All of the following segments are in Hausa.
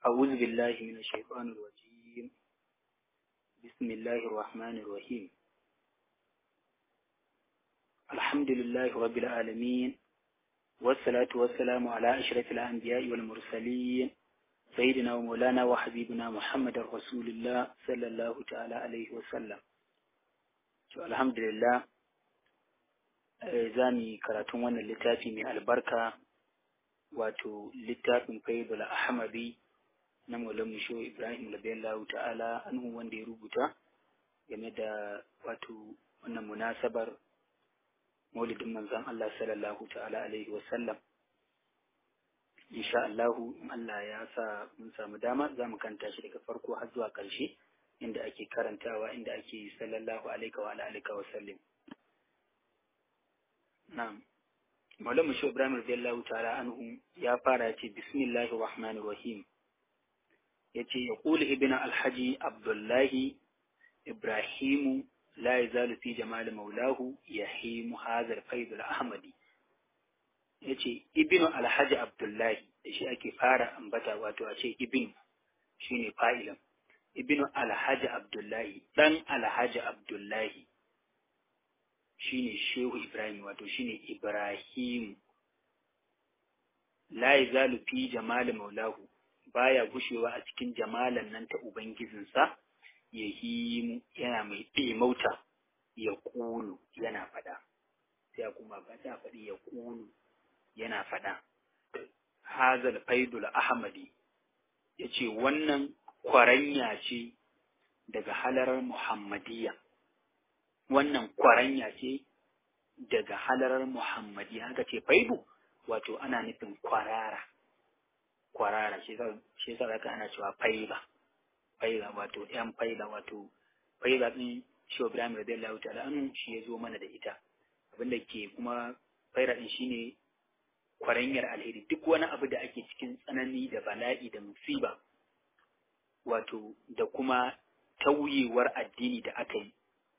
أعوذ بالله من الشيطان الرجيم بسم الله الرحمن الرحيم الحمد لله رب العالمين والصلاة والسلام على أشرف الأنبياء والمرسلين سيدنا ومولانا وحبيبنا محمد رسول الله صلى الله تعالى عليه وسلم الحمد لله za mu yi karatun wannan littafi mai albarka wato littafin faidul ahmadi na maulan musho ibrahim labiyallahu ta'ala anhu wanda ya rubuta game da wato wannan munasabar maulidin manzon Allah sallallahu ta'ala alaihi wasallam insha Allahu in Allah ya sa mun samu dama za mu kanta shi daga farko har zuwa ƙarshe inda ake karantawa inda ake sallallahu alaihi wa alihi wa sallam na'am Maulana Shi Ibrahim radiyallahu ta'ala anhu ya fara ce bismillahir rahmanir rahim yace ya qulu ibn alhaji abdullahi ibrahimu la yazalu fi jamal maulahu yahimu hadha al-faid al-ahmadi yace ibn alhaji abdullahi da shi ake fara ambata wato a ce ibn shine fa'ilan ibn alhaji abdullahi dan alhaji abdullahi shine shehu ibrahim wato shine ibrahim la yazalu fi jamal maulahu baya gushewa a cikin jamalan nan ta ubangijinsa ya himu yana mai ɗemauta ya kulu yana faɗa sai kuma ba ta faɗi ya kulu yana faɗa hazal faidul ahmadi ya ce wannan kwaranya ce daga halarar muhammadiyya wannan kwaranya ce daga halarar Muhammadi haka ce faidu wato ana nufin kwarara kwarara shi yasa zaka ana cewa faiba faiba wato yan faiba wato faiba din shi Ibrahim radiyallahu ta'ala anhu shi ya zo mana da ita abinda ke kuma faira din shine kwaranyar alheri duk wani abu da ake cikin tsanani da bala'i da musiba wato da kuma tauyewar addini da aka yi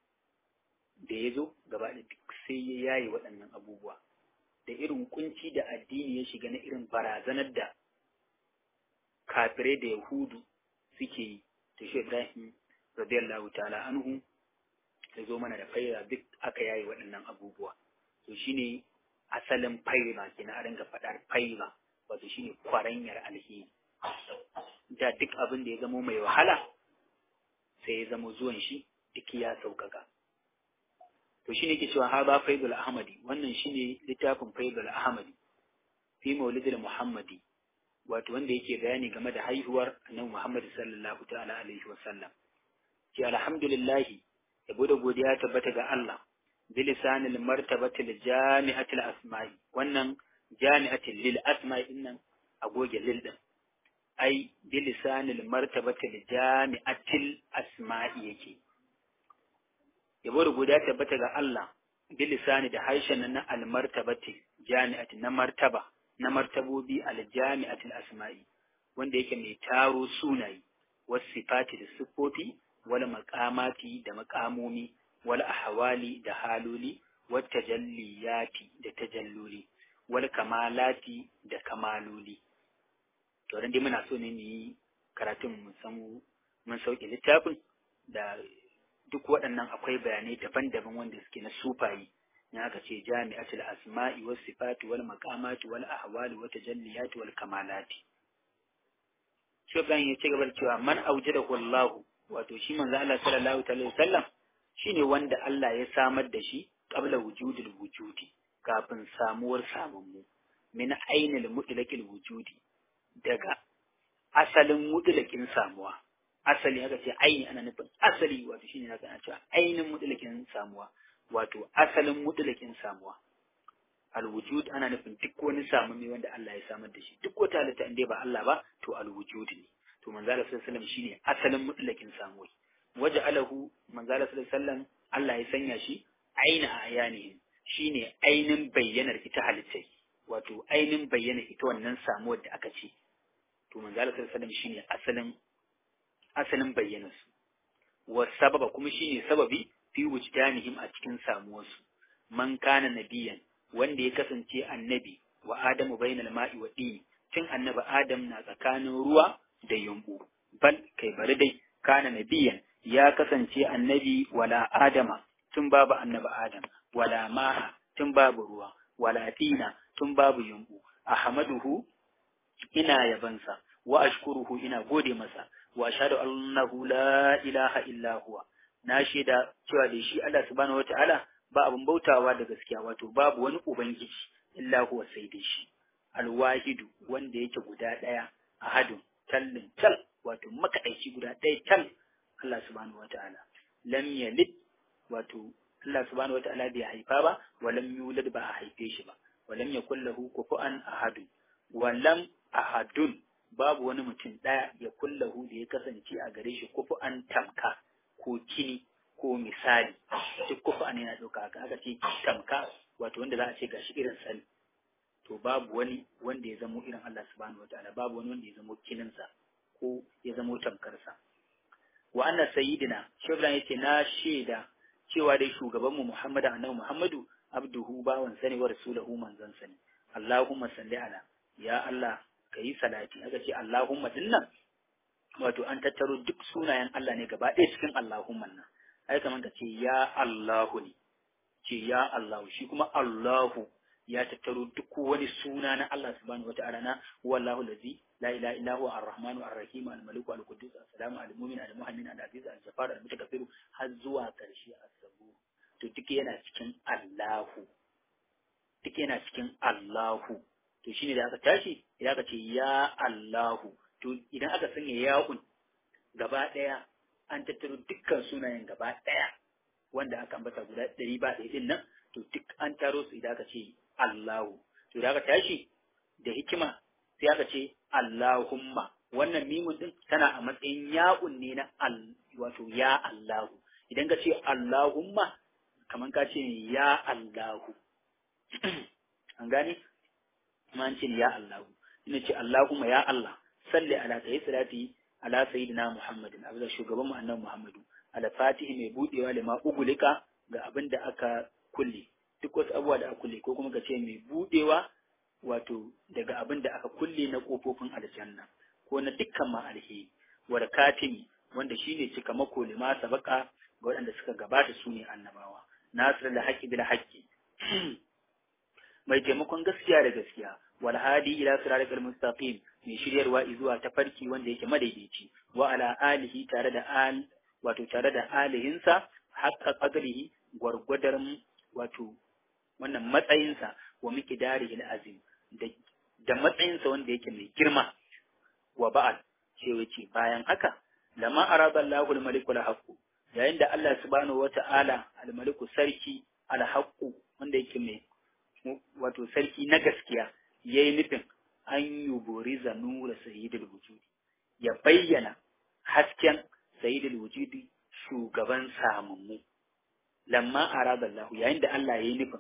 da ya zo gaba da duk sai ya yaye waɗannan abubuwa da irin kunci da addini ya shiga na irin barazanar da kafirai da yahudu suke yi to shi ibrahim radiyallahu ta'ala anhu ya zo mana da faira duk aka yaye waɗannan abubuwa to shine asalin faira kenan a ringa faɗar faira wato shine kwaranyar alheri da duk abin da ya zamo mai wahala sai ya zamo zuwan shi duk ya sauƙaƙa to shine ke cewa haza faidul ahmadi wannan shine littafin faidul ahmadi fi maulidil muhammadi wato wanda yake bayani game da haihuwar annabi muhammad sallallahu ta'ala alaihi wasallam ki alhamdulillah yabo da godiya tabbata ga Allah bilisanil martabatil jami'atil asma'i wannan jami'atil lil asma'i dinnan a goge lil din ai bilisanil martabatil jami'atil asma'i yake yabo da guda tabbata ga Allah bilisani da harshen na almartabati jami'ati na martaba na martabobi aljami'atil asma'i wanda yake mai taro sunayi was sifati da sifofi wal maqamati da maqamomi wal ahwali da haloli wat tajalliyati da tajalluli wal kamalati da kamaloli to dan dai muna so ne mu yi karatun mun samu mun sauke littafin da duk waɗannan akwai bayanai daban-daban wanda suke na sufayi na aka ce jami'atul asma'i was sifati wal maqamati wal ahwali wa tajalliyati wal kamalati shi ban ya ci gaba da cewa man aujadahu Allah wato shi manzo Allah sallallahu alaihi wasallam shine wanda Allah ya samar da shi qabla wujudil wujudi kafin samuwar samammu min ainil mutlaqil wujudi daga asalin mutlaqin samuwa asali aka ce aini ana nufin asali wato shine naka ana cewa ainin mutlakin samuwa wato asalin mutlakin samuwa alwujud ana nufin duk wani samami wanda Allah ya samar da shi duk wata halitta inda ba Allah ba to alwujud ne to manzo Allah sallallahu alaihi wasallam shine asalin mutlakin samuwa waje alahu manzo Allah sallallahu alaihi wasallam Allah ya sanya shi aina ayanihi shine ainin bayyanar ita halittai wato ainin bayyana ita wannan samuwar da aka ce to manzo Allah sallallahu alaihi wasallam shine asalin asalin bayyanarsu wa sababa kuma shine sababi fi wujdanihim a cikin samuwarsu man kana nabiyan wanda ya kasance annabi wa adamu bainal ma'i wa dini tun annabi adam na tsakanin ruwa da yumbu bal kai bari dai kana nabiyan ya kasance annabi wala adama tun babu annabi adam wala ma'a tun babu ruwa wala tina tun babu yumbu ahmaduhu ina yabansa wa ashkuruhu ina gode masa wa ashhadu annahu la ilaha illa huwa na shaida cewa da shi Allah subhanahu wataala ba abun bautawa da gaskiya wato babu wani ubangiji illa huwa sai da shi alwahidu wanda yake guda daya ahadun tallin tal wato makadaici guda daya tal Allah subhanahu wataala lam yalid wato Allah subhanahu wataala bai haifa ba wa lam yulad ba a haife shi ba wa lam yakul lahu kufuwan ahadun wa lam ahadun babu wani mutum ɗaya ya kullahu da ya kasance a gare shi kufu an tamka ko kini ko misali duk kufu an yana ɗauka haka aka ce tamka wato wanda za a ce gashi irin sani to babu wani wanda ya zamo irin Allah subhanahu wataala babu wani wanda ya zamo kininsa ko ya zamo tamkarsa wa anna sayyidina shebran yace na shaida cewa dai shugabanmu Muhammadu annabi Muhammadu abduhu bawan sani wa rasulahu manzon sani Allahumma salli ala ya Allah ka yi salati aka ce Allahumma dinnan wato an tattaro duk sunayen Allah ne gaba ɗaya cikin Allahumma nan ai kamar ka ce ya Allahu ne ce ya Allahu shi kuma Allahu ya tattaro duk wani suna na Allah subhanahu wata'ala na wallahu allazi la ilaha illa huwa ar-rahmanu ar-rahim al-maliku al-quddus as-salamu al-mu'min al-muhaymin al-aziz al-jabbar al-mutakabbir har zuwa karshe as-sabu to duk yana cikin Allahu duk yana cikin Allahu to shine da aka tashi idan aka ce ya Allahu to idan aka sanya ya'un gaba ɗaya an tattaro dukkan sunayen gaba ɗaya wanda aka ambata guda ɗari ba ɗaya din nan to duk an taro su idan aka ce Allahu to idan aka tashi da hikima sai aka ce Allahumma wannan mimun din tana a matsayin ya'un ne na al wato ya Allahu idan ka ce Allahumma kaman ka ce ya Allahu an gane kuma an ce ya Allahu ina ce Allahumma ya Allah salli ala kai salati ala sayyidina Muhammadin abu da shugaban mu annabi Muhammadu ala fatihi mai budewa da ma ugulika ga abin da aka kulle duk wasu abubuwa da aka kulle ko kuma ka ce mai budewa wato daga abin da aka kulle na kofofin aljanna ko na dukkan ma alheri wa katimi wanda shine cika mako lima sabaka ga waɗanda suka gabata su ne annabawa nasir da haƙƙi bil haƙƙi mai taimakon gaskiya da gaskiya wal hadi ila siratal mustaqim mai shiryarwa zuwa tafarki wanda yake madaidaici wa ala alihi tare da al wato tare da alihinsa haqqa qadrihi gwargwadar wato wannan matsayinsa wa miqdarihi azim da da matsayinsa wanda yake mai girma wa ba'al ce wace bayan haka lama arada Allahu al-maliku al-haqqu yayin da Allah subhanahu wata'ala al-maliku sarki al-haqqu wanda yake mai wato sarki na gaskiya ya yi nufin an yi bori nura sayidul wujudi ya bayyana hasken sayidul wujudi shugaban samammu lamma arada Allah yayin da Allah ya yi nufin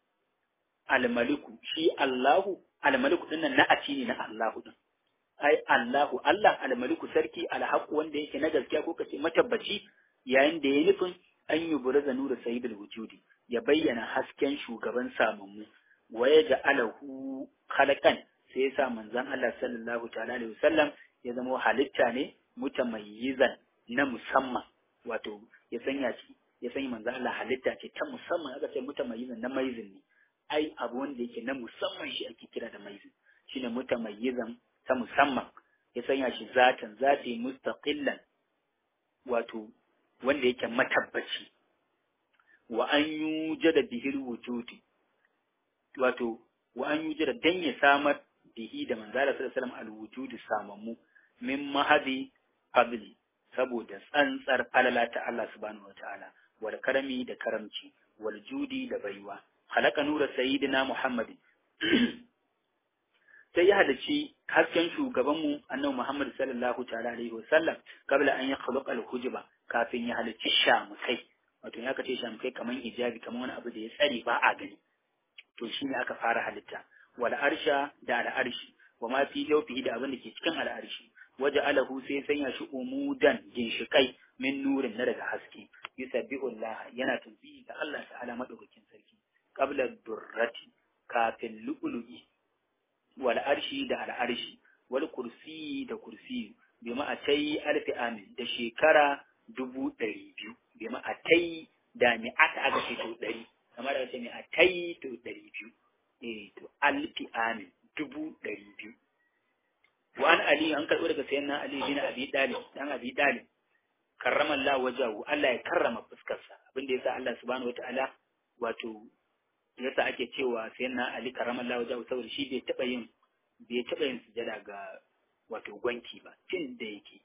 almaliku shi Allahu almaliku dinnan na aci ne na Allahu din ai Allahu Allah almaliku sarki alhaqu wanda yake na gaskiya ko kace matabbaci yayin da ya yi nufin an yi bori nura sayidul wujudi ya bayyana hasken shugaban samammu wa ya ja'alahu khalaqan sai ya sa manzon Allah sallallahu ta'ala alaihi wasallam ya zama halitta ne mutamayyizan na musamman wato ya sanya shi ya sanya manzon Allah halitta ce ta musamman aka ce mutamayyizan na maizin ne ai abu wanda yake na musamman shi ake kira da maizin shine mutamayyizan ta musamman ya sanya shi zatan zati mustaqillan wato wanda yake matabbaci wa an yujada bihil wujudi wato wa an yujada dan ya samar bihi da manzala sallallahu alaihi wasallam alwujudi samammu min mahadi fadli saboda tsantsar falala ta Allah subhanahu wataala wal karami da karamci wal judi da baiwa halaka nura sayyidina muhammadin sai ya halarci hasken shugabanmu annabi Muhammad sallallahu ta'ala alaihi wasallam kabla an ya khuluqa al-hujba kafin ya halarci shamukai wato ya kace shamukai kaman hijabi kaman wani abu da ya tsare ba a gani to shine aka fara halitta wal arsha da al arshi wa ma fi jawfihi da abin da ke cikin al arshi waje alahu sai sanya shi umudan ginshikai min nurin na daga haske yusabbihu Allah yana tasbihi ga Allah ta'ala madaukakin sarki qabla durrati kafin lu'lu'i wal arshi da al arshi wal kursi da kursi mi'atai alfi amin da shekara dubu ɗari biyu bi ma'atai da mi'ata aka ce to ɗari kamar da ce mi'atai to ɗari biyu eh to alfi amin dubu ɗari biyu wa an ali an karɓo daga sayan na ali bin abi dalib dan abi dalib karrama Allah wajahu Allah ya karrama fuskarsa abinda yasa Allah subhanahu wataala wato yasa ake cewa sayan na ali karrama Allah wajahu saboda shi bai taɓa yin bai taɓa yin sujada ga wato gwanki ba tun da yake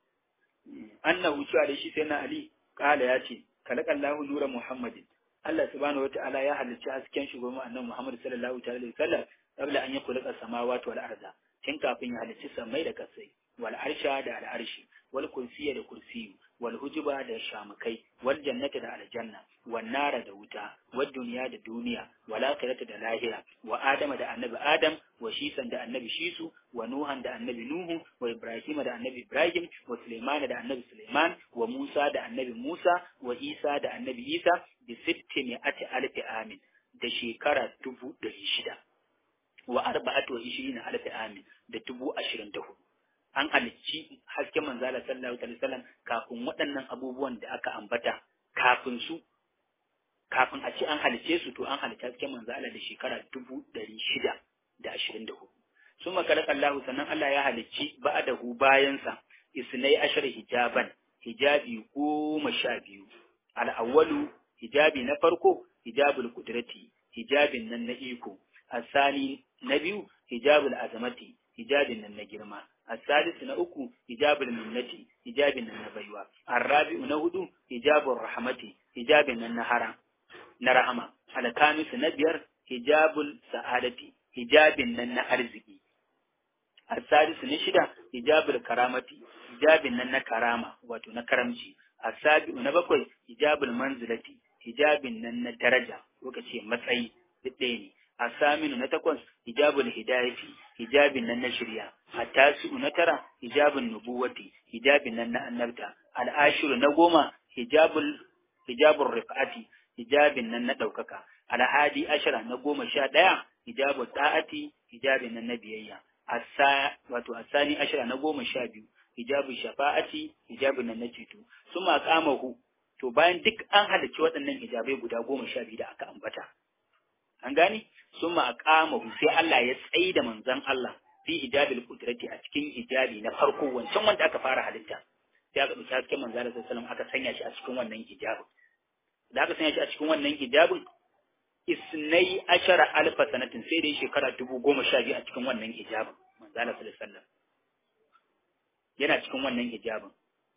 annahu cewa da shi sai na ali kala ya ce kalakallahu nura muhammadin Allah subhanahu wataala ya halicci hasken shugaban annabi Muhammad sallallahu alaihi wasallam qabla an yakhluqa samawati wal arda tun kafin ya halicci samai da kasai wal arsha da al arshi wal kursiyya da kursiyu wal hujuba da shamukai wal jannata da aljanna wan nara da wuta wad duniya da duniya wal akhirata da lahira wa adama da annabi adam wa shisan da annabi shisu wa nuhan da annabi nuhu wa ibrahim da annabi ibrahim wa sulaiman da annabi sulaiman wa musa da annabi musa wa isa da annabi isa bi sitti mi'ati alfi amin da shekara dubu ɗari shida wa arba'atu wa ishirina alfi amin da dubu ashirin da hudu an halicci hasken manzala sallallahu alaihi wasallam kafin waɗannan abubuwan da aka ambata kafin su kafin a ce an halicce su to an halicci hasken manzala da shekara dubu ɗari shida da ashirin da hudu sun makalaka Allah sannan Allah ya halicci ba'adahu bayansa isnai ashar hijaban hijabi goma sha biyu al'awwalu hijabi na farko hijabul kudrati hijabin nan na iko asani na biyu hijabul azamati hijabin nan na girma الثالث na uku hijabul minnati hijabin nan na baiwa arrabi'u na hudu hijabur rahmati hijabin nan na hara na rahama alkamisu na biyar hijabul sa'adati hijabin nan na arziki asadisu na shida hijabul karamati hijabin nan na karama wato na karamci asabi'u na bakwai hijabul manzilati hijabin nan na daraja ko ce matsayi duk ɗaya ne asaminu na takwas hijabul hidayati hijabin nan na shirya attasi'u na tara hijabun nubuwati hijabin nan na annabta al'ashiru na goma hijabul hijabul rifati hijabin nan na ɗaukaka alhadi ashara na goma sha ɗaya hijabul ta'ati hijabin nan na biyayya asa wato asani ashara na goma sha biyu hijabul shafa'ati hijabin nan na ceto su hu to bayan duk an halarci waɗannan hijabai guda goma sha biyu da aka ambata an gane sun aqamahu sai Allah ya tsayi da manzon Allah fi hijabil qudrati a cikin hijabi na farko wancan wanda aka fara halitta sai aka dauki hasken manzon Allah sallallahu aka sanya shi a cikin wannan hijabin da aka sanya shi a cikin wannan hijabin isnai ashara alfa sanatin sai dai shekara dubu goma sha biyu a cikin wannan hijabin manzon Allah sallallahu alaihi yana cikin wannan hijabin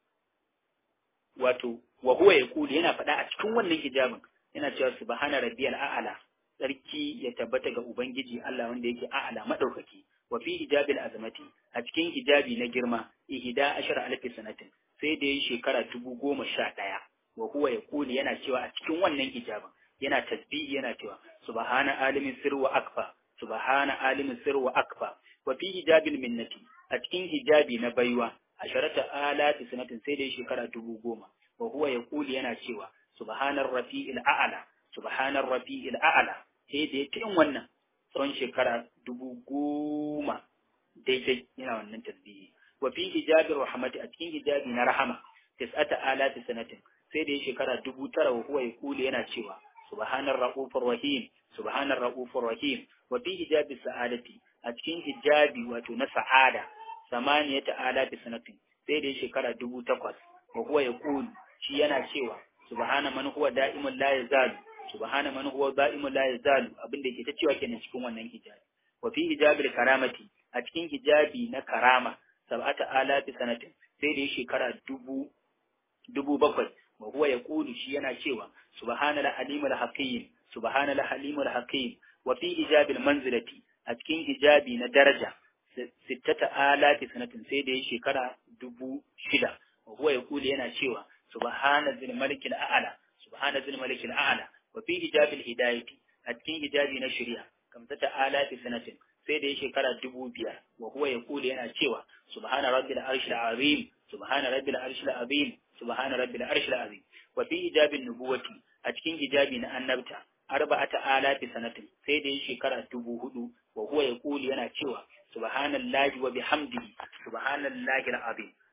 wato wa huwa yaqulu yana faɗa a cikin wannan hijabin yana cewa subhana rabbiyal a'la sarki ya tabbata ga Ubangiji Allah wanda yake a'ala madaukaki wa fi hijabil azamati a cikin hijabi na girma ihda ashara alfi sanatin sai da yi shekara dubu goma sha ɗaya wa huwa ya kuli yana cewa a cikin wannan hijabin yana tasbihi yana cewa subhana alimin sir wa akfa subhana alimin sir wa akfa wa fi hijabil minnati a cikin hijabi na baiwa asharata alati sanatin sai da yi shekara dubu goma wa huwa ya kuli yana cewa subhanar rafi'il a'ala subhanar rafi'il a'ala sai da ya yin wannan tsawon shekara dubu goma daidai yana wannan tasbihi wa fi hijabir rahmati a cikin hijabi na rahama tis'ata alati sanatin sai da ya shekara dubu tara wa huwa yaqulu yana cewa subhanar raufur rahim subhanar raufur rahim wa fi hijabi sa'adati a cikin hijabi wato na sa'ada samaniyata alati sanatin sai da ya shekara dubu takwas wa huwa yaqulu shi yana cewa subhana man huwa da'imul la yazalu subhana man huwa da'imun la yazalu abinda yake ta cewa kenan cikin wannan hijabi wa fi hijabil karamati a cikin hijabi na karama sab'ata alafi sanatin sai da shekara dubu dubu bakwai wa huwa yaqulu shi yana cewa subhanal halimul hakim subhanal halimul hakim wa fi hijabil manzilati a cikin hijabi na daraja sittata alafi sanatin sai da shekara dubu shida wa huwa yaqulu yana cewa subhanal malikil a'la subhanal malikil a'la wa fi hijabil hidayati a cikin hijabi na shari'a kamsata alati sanatin sai da ya shekara dubu biyar wa huwa ya kula yana cewa subhana rabbil arshil azim subhana rabbil arshil azim subhana rabbil arshil azim wa fi hijabin nubuwati a cikin hijabi na annabta arba'ata alati sanatin sai da ya shekara dubu hudu wa huwa ya kula yana cewa subhanallahi wa bihamdihi subhanallahi alazim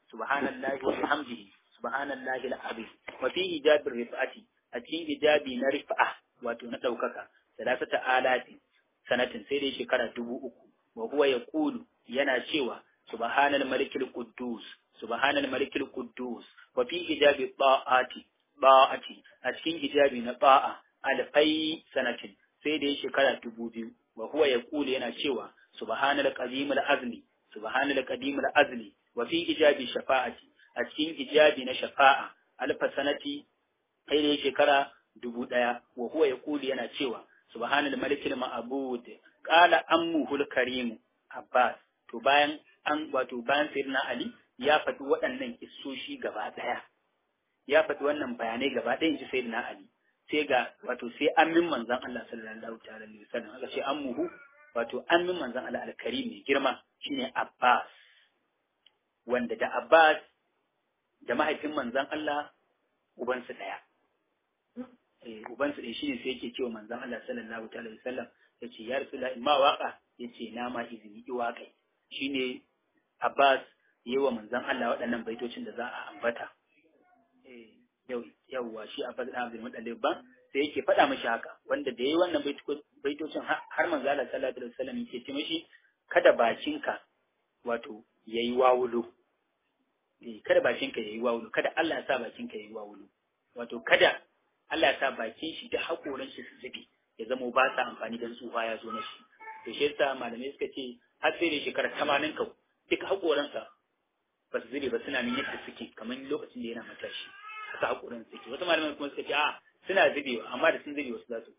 subhanallahi wa bihamdihi subhanallahi al-azim wa fi hijabir rifati a cikin hijabi na rif'a wato na daukaka salasata alati sanatin sai dai shekara dubu uku wa huwa yaqulu yana cewa subhanal malikil quddus subhanal malikil quddus wa fi hijabi ta'ati ba'ati a cikin hijabi na ba'a alfai sanatin sai dai shekara dubu biyu wa huwa yaqulu yana cewa subhanal qadimul azli subhanal qadimul azli wa fi hijabi shafa'ati a cikin hijabi na shafa'a alfa sanati sai dai shekara dubu ɗaya wa huwa yaqulu yana cewa subhanal malikil ma'bud qala ammuhul karim abbas to bayan an wato bayan sayyidina ali ya faɗi waɗannan kissoshi gaba ɗaya ya faɗi wannan bayanai gaba ɗaya ji sayyidina ali sai ga wato sai ammin manzon Allah sallallahu ta'ala alaihi wasallam aka ce ammuhu wato ammin manzon Allah al-karim mai girma shine abbas wanda da abbas da mahaifin manzon Allah ubansu ɗaya ubansu ɗaya shine sai yake cewa manzon Allah sallallahu alaihi wasallam yace ya rasula ma waka yace na ma izini ki waka shine Abbas yawa manzon Allah waɗannan baitocin da za a ambata eh yau yauwa shi Abbas da Abdul Muttalib ba sai yake faɗa mishi haka wanda da yayi wannan baitocin har manzon Allah sallallahu alaihi wasallam yake ce mishi kada bakinka wato yayi wawulo eh kada bakinka yayi wawulo kada Allah ya sa bakinka yayi wawulo wato kada Allah ya sa bakin shi da hakoran shi su zube ya zama ba sa amfani dan tsufa ya zo na shi to shi yasa malamai suka ce har sai da shekara 80 ka duk hakoransa ba su zube ba suna nan yadda suke kamar lokacin da yana matashi haka hakoran suke wasu malamai kuma suka ce a suna zubewa amma da sun zube wasu za su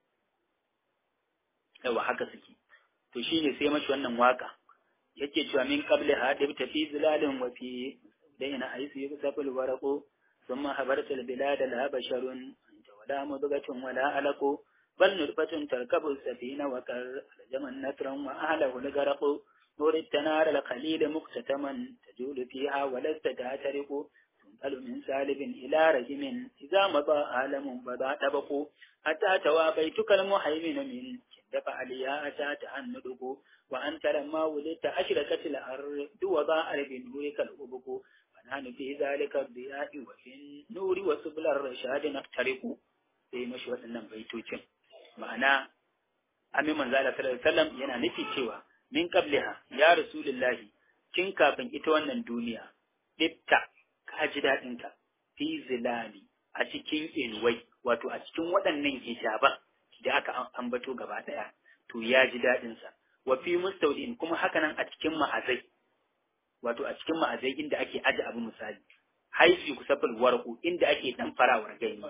yawa haka suke to shine sai mashi wannan waka yake cewa min qabli hadib tafi zilalin wa fi daina aisu yusafil waraqu ثم حبرت البلاد لا بشر أنت ولا مضغة ولا علق بل نطفة تركب السفينة وكر لجما نترا وأهله الغرق نورت نار الخليل مقتتما تجول فيها ولست تعترق تنقل من سالب إلى رجم إذا مضى عالم بدا طبق حتى توى بيتك المهيمن من دفع عليها أتى تهندق وأنت لما ولدت أشركت الأرض وضاء بنورك الأبق نحن في ذلك الضياء وفي النور وسبل الرشاد نقترق sai mashi waɗannan baitocin ma'ana amin manzo Allah sallallahu alaihi wasallam yana nufi cewa min qabliha ya rasulullahi kin kafin ita wannan duniya dibta ka ji dadin ka fi zilali a cikin ilwai wato a cikin waɗannan hijaban da aka ambato gaba daya to ya ji dadin sa wa fi mustawdin kuma hakanan a cikin ma'azai wato a cikin ma'azai inda ake aje abu misali haifi kusafin warku inda ake dan farawar gani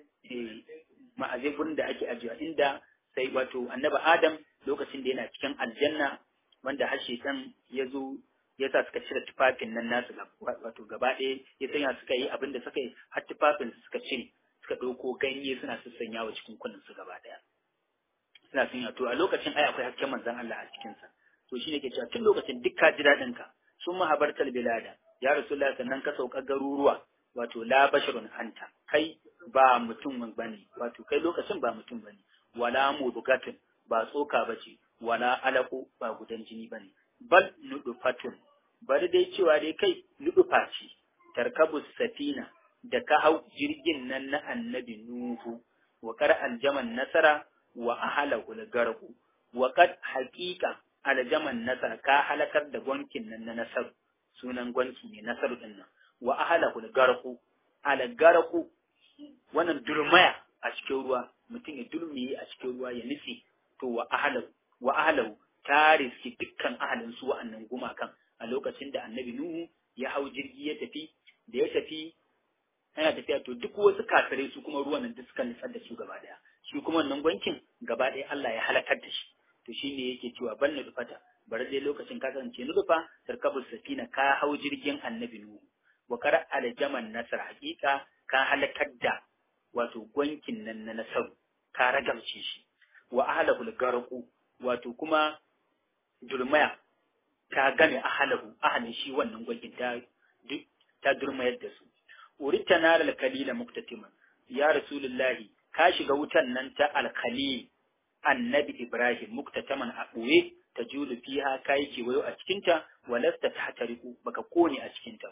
ma'azai gurin da ake ajiya inda sai wato annabi adam lokacin da yana cikin aljanna wanda har shekan ya zo ya sa suka cire tufafin nan nasu wato gaba ɗaya ya sanya suka yi abin da suka yi har tufafin suka cire suka ɗauko ganye suna sassanya wa cikin kunnen su gaba ɗaya suna sanya to a lokacin ai akwai hasken manzon Allah a cikinsa to shine ke cewa tun lokacin duk ka ji daɗin ka sun mahabartar bilada ya rasulullah sannan ka sauka garuruwa wato la basharun anta kai ba mutum bane wato kai lokacin ba mutum bane wala mudugatun ba tsoka bace wala alaku ba gudan jini bane bal nudufatun bari dai cewa dai kai nudufa ce tarkabu safina da ka hau jirgin nan na annabi nuhu wa kar aljaman nasara wa ahalahu garku wa kad haqiqa aljaman nasar ka halakar da gwankin nan na nasar sunan gwanki ne nasar din nan wa ahalahu garku al garku wannan durmaya a cikin ruwa mutum ya dulmiye a cikin ruwa ya nufi to wa ahalahu wa ahalahu ta riski dukkan ahalin su wa'annan gumakan a lokacin da annabi nuhu ya hau jirgi ya tafi da ya tafi yana tafiya to duk wasu kafirai su kuma ruwan nan duk suka nutsar da su gaba daya shi kuma wannan gwankin gaba daya Allah ya halakar da shi to shi ne yake cewa ban na dufata bari dai lokacin ka kasance na dufa tarkabul safina ka hau jirgin annabi nuhu wa kar aljaman nasar hakika ka halakar da wato gwankin nan na nasaru ka ragamce shi wa ahlahul garqu wato kuma dulmaya ta game ahlahu ahalin shi wannan gwankin ta ta durmayar da su urita naral kalila muktatiman ya rasulullahi ka shiga wutan nan ta alkalil annabi Ibrahim muktataman a ɓoye ta julu fiha kayi kewayo a cikinta walasta ta hatariku baka kone a cikinta ba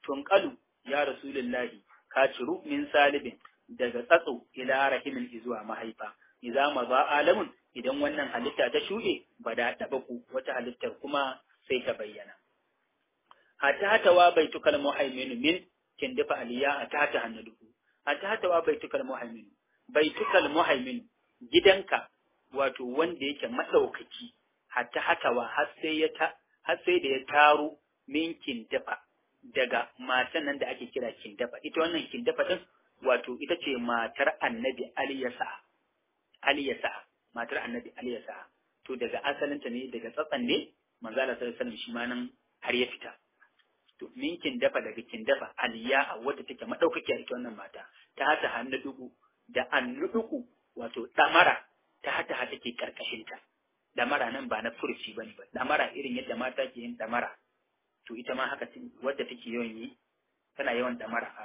tunqalu ya rasulullahi ka ciru min salibin daga tsatso ila rahimin zuwa mahaifa idza ma ba alamun idan wannan halitta ta shuɗe ba da taɓa ku wata halittar kuma sai ta bayyana hatta hatawa baitukal muhaimin min kin dafa aliya a ta hannu hatta hatawa baitukal muhaimin baitukal muhaimin gidanka wato wanda yake madaukaki hatta hatawa har sai ya ta har sai da ya taro min kindafa daga matan nan da ake kira kindafa ita wannan kindafa din wato ita ce matar annabi aliyasa aliyasa matar annabi aliyasa to daga asalinta ne daga tsatsan ne manzo Allah sallallahu alaihi wasallam shi ma nan har ya fita to min kindafa daga kindafa aliya a wadda take madaukakiya ita wannan mata ta hata hannu dugu da annuduku wato damara ta hata hata ke karkashin ta damara nan ba na furci bane ba damara irin yadda mata ke yin damara to ita ma haka wadda take yawan yi tana yawan damara a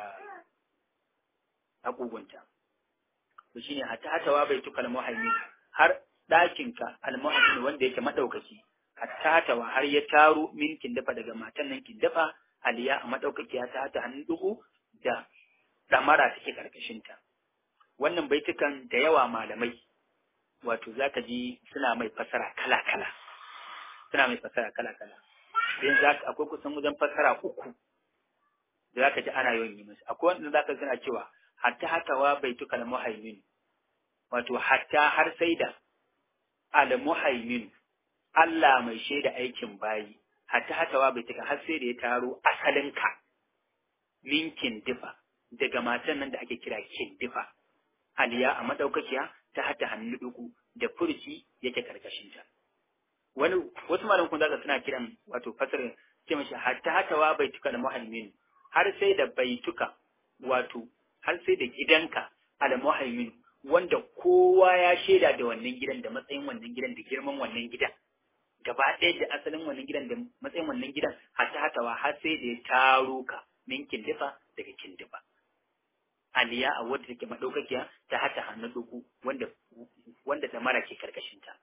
agogonta to shine hatta hatawa bai tukal muhaimin har ɗakinka almuhaimin wanda yake madaukaki hatta hatawa har ya taro min kindafa daga matan nan kindafa aliya a madaukakiya ta hata hannun dugu da damara take karkashin ta wannan baitukan da yawa malamai wato zaka ji suna mai fasara kala kala suna mai fasara kala kala yanzu zaka akwai kusan wajen fasara uku da zaka ji ana yawan yi musu akwai wanda zaka suna cewa hatta hatawa baitukal muhaimin wato hatta har sai da al muhaimin Allah mai shaida aikin bayi hatta hatawa baituka har sai da ya taro asalinka min kindifa daga matan nan da ake kira kindifa aliya a madaukakiya ta hata hannu duku da furci yake karkashin ta wani wasu malaman kun zaka suna kiran wato fasar ce mashi hatta hatawa baituka da muhaimin har sai da baituka wato har sai da gidanka al-muhaimin wanda kowa ya shaida da wannan gidan da matsayin wannan gidan da girman wannan gidan gaba ɗaya da asalin wannan gidan da matsayin wannan gidan hata hatawa har sai da ya taro ka min kindifa daga kindifa aliya a wadda take madaukakiya ta hata hannu duku wanda wanda ta mara ke karkashin ta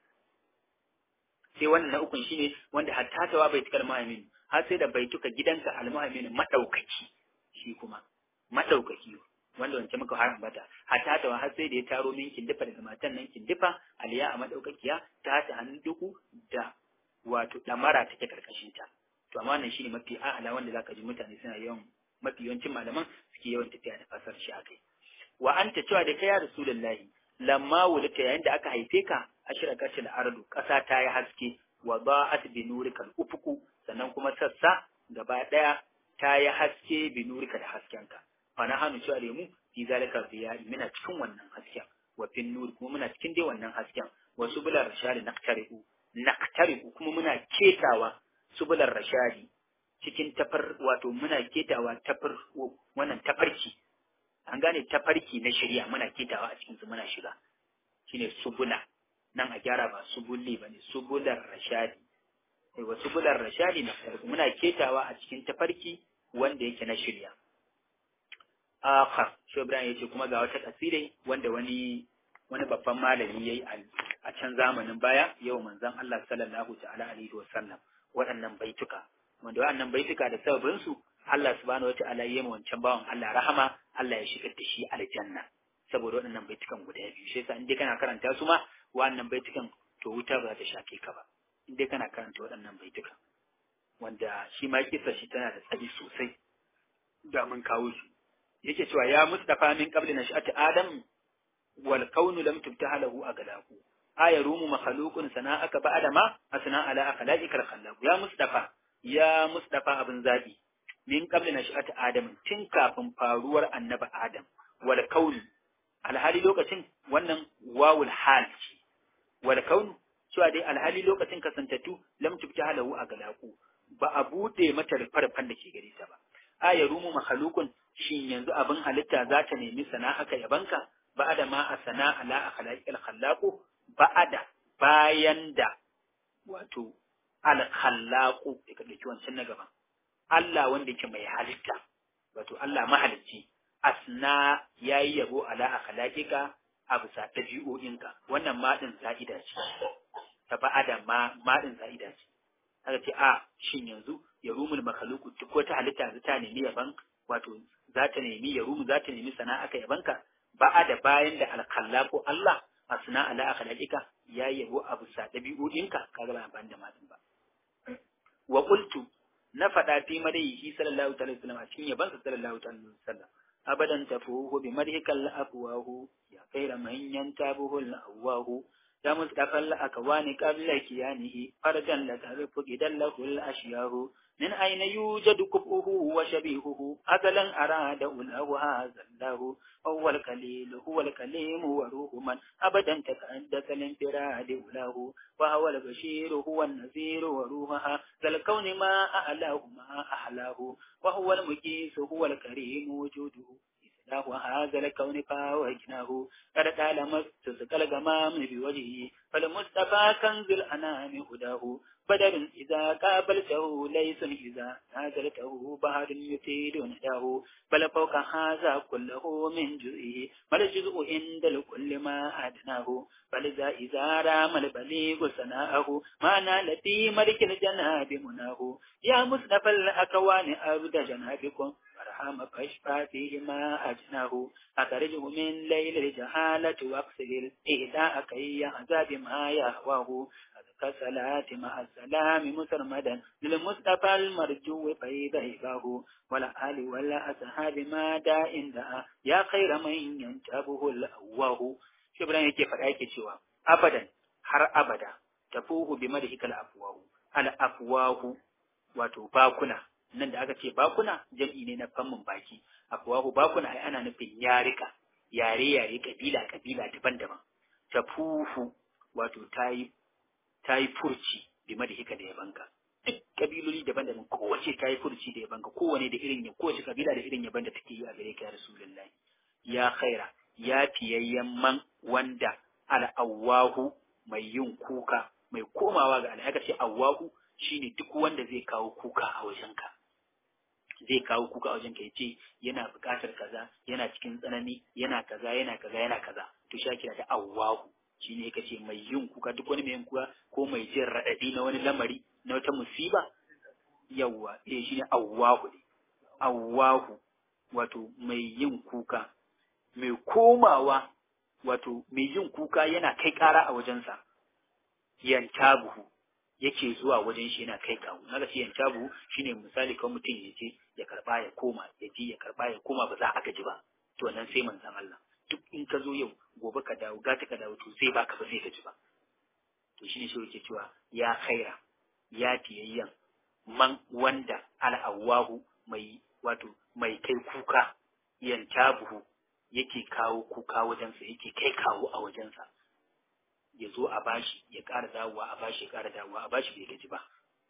sai wannan na ukun shine wanda hatta hatawa bai tukar muhaimin har sai da bai tuka gidanka al-muhaimin madaukaki shi kuma madaukaki wanda wancan muka har ambata hatta ta har sai da ya taro min kindifa daga matan nan kindifa aliya a madaukakiya ta ta hannun duku da wato damara take karkashin ta to amma wannan shine mafi a'ala wanda zaka ji mutane suna yawan mafi yawancin malaman suke yawan tafiya da fasar shi akai wa anta cewa da kai ya rasulullahi lamma wulita yayin da aka haife ka ashraqat al-ardu kasa ta yi haske wa ba'at bi nurikal ufuku sannan kuma sassa gaba daya ta yi haske bi nurika da haskenka fa na hannu cewa mu fi zalika biya muna cikin wannan hasken wa fin nur kuma muna cikin dai wannan hasken wa subular rashadi naqtarihu naqtarihu kuma muna ketawa subular rashadi cikin tafar wato muna ketawa tafar wannan tafarki an gane tafarki na shari'a muna ketawa a cikin su muna shiga shine subula nan a gyara ba subulli bane subular rashadi wa subular rashadi naqtarihu muna ketawa a cikin tafarki wanda yake na shari'a akhar shi Ibrahim yace kuma ga wata kasire wanda wani wani babban malami yayi a can zamanin baya yau manzon Allah sallallahu ta'ala alaihi wasallam waɗannan baituka wanda waɗannan baituka da sababin su Allah subhanahu wata'ala yayi wancan bawan Allah rahama Allah ya shigar da shi aljanna saboda waɗannan baitukan guda biyu shi yasa in dai kana karanta su ma waɗannan baitukan to wuta ba za ta shafe ka ba in dai kana karanta waɗannan baitukan wanda shi ma kisa shi tana da tsari sosai da mun kawo su yake cewa ya mustafa min qabli nash'ati adam wal kaunu lam tubtaha lahu aglaku aya rumu makhluqun sana'aka ba'da ma asna ala akhlaqikal khallaq ya mustafa ya mustafa abin zabi min qabli nash'ati adam tun kafin faruwar annabi adam wal kaunu alhali lokacin wannan wawul hal ce wal kaunu cewa dai alhali lokacin kasantattu lam tubtaha lahu aglaku ba a bude mata rufarfan da ke gare ta ba aya rumu makhluqun shin yanzu abin halitta za ta nemi sana'aka yabanka ba'ada ma a sana'a la akhlaqil khallaqu ba'ada bayan da wato al khallaqu da kake wancan na gaba Allah wanda yake mai halitta wato Allah mahalicci asna yayi yabo ala akhlaqika a bisa dabi'o'inka wannan ma din za'ida ce ta ba'ada ma ma din za'ida ce haka ce a shin yanzu ya rumul makhluqu duk wata halitta za ta nemi yaban wato za ta nemi ya rumu za ta nemi sana'a ka yabanka ba da bayan da alkhallaqu Allah asna ala akhlaqika ya yabo abu sa dabi'o'inka kaga ba amfani da matan ba wa qultu na faɗa fi madaihi sallallahu alaihi wasallam a cikin yabansa sallallahu alaihi wasallam abadan tafuhu bi madhikal afwahu ya khaira man yantabuhu al-awahu ya mustafa al-akwani qabla kiyanihi farjan la tarifu gidan lahu al-ashyahu من أين يوجد كفؤه وشبيهه أزلا أراد أوله هذا الله هو الكليل هو الكليم وروح من أبدا تكدس الانفراد أوله وهو البشير هو النذير وروحها ذا الكون ما أعلاه ما أحلاه وهو المكيس هو الكريم وجوده له هذا الكون فاوجناه قد قال مستسق الغمام بوجهه فالمصطفى كنز الأنام هداه بدر إذا قابلته ليس إذا نازلته بحر يفيد نداه بل فوق هذا كله من جزئه ما الجزء عند الكل ما أدناه فلذا إذا رام البليغ سناءه ما نال في ملك الجناب مناه يا مصطفى الأكوان أبد جنابكم فرحم فاشفى فيه ما أجناه أخرجه من ليل الجهالة واقصد الإهداء كي يعذاب ما يهواه كالصلاة مع السلام مسرمدا للمصطفى المرجو فإذا هباه ولا آل ولا أصحاب ما داء دعا يا خير من ينتبه الأواه شبران yake faɗa yake cewa abadan har abada tafuhu bi madhikal afwahu al afwahu wato bakuna nan da aka ce bakuna jam'i ne na fammin baki afwahu bakuna ai ana nufin yarika yare yare kabila kabila daban-daban tafuhu wato tayi ta yi furci game da hika da yabanka duk kabiloli daban-daban kowace ta yi furci da yabanka kowane da irin kowace kabila da irin yaban da take yi a gare ka ya rasulullahi ya khaira ya fiyayyen man wanda al'awwahu mai yin kuka mai komawa ga alhaka ce awwahu shine duk wanda zai kawo kuka a wajenka zai kawo kuka a wajenka ya ce yana buƙatar kaza yana cikin tsanani yana kaza yana kaza yana kaza to sha kira da awwahu shi ne ce mai yin kuka duk wani mai yin kuka ko mai jin raɗaɗi na wani lamari na wata musiba yawwa eh shi ne awwahu ne awwahu wato mai yin kuka mai komawa wato mai yin kuka yana kai ƙara a wajensa yantabuhu yake zuwa wajen shi yana kai kawo na ce yantabuhu shine misali kawai mutum ya je ya karba ya koma ya je ya karba ya koma ba za a gaji ba to nan sai manzon Allah duk in ka zo yau gobe ka dawo gata ka dawo to sai baka ba sai ka ji ba to shine shi yake cewa ya khaira ya tiyayyan man wanda al'awahu mai wato mai kai kuka yantabuhu yake kawo kuka wajensa yake kai kawo a wajensa ya zo a bashi ya ƙara dawowa a bashi ya ƙara dawowa a bashi bai gaji ba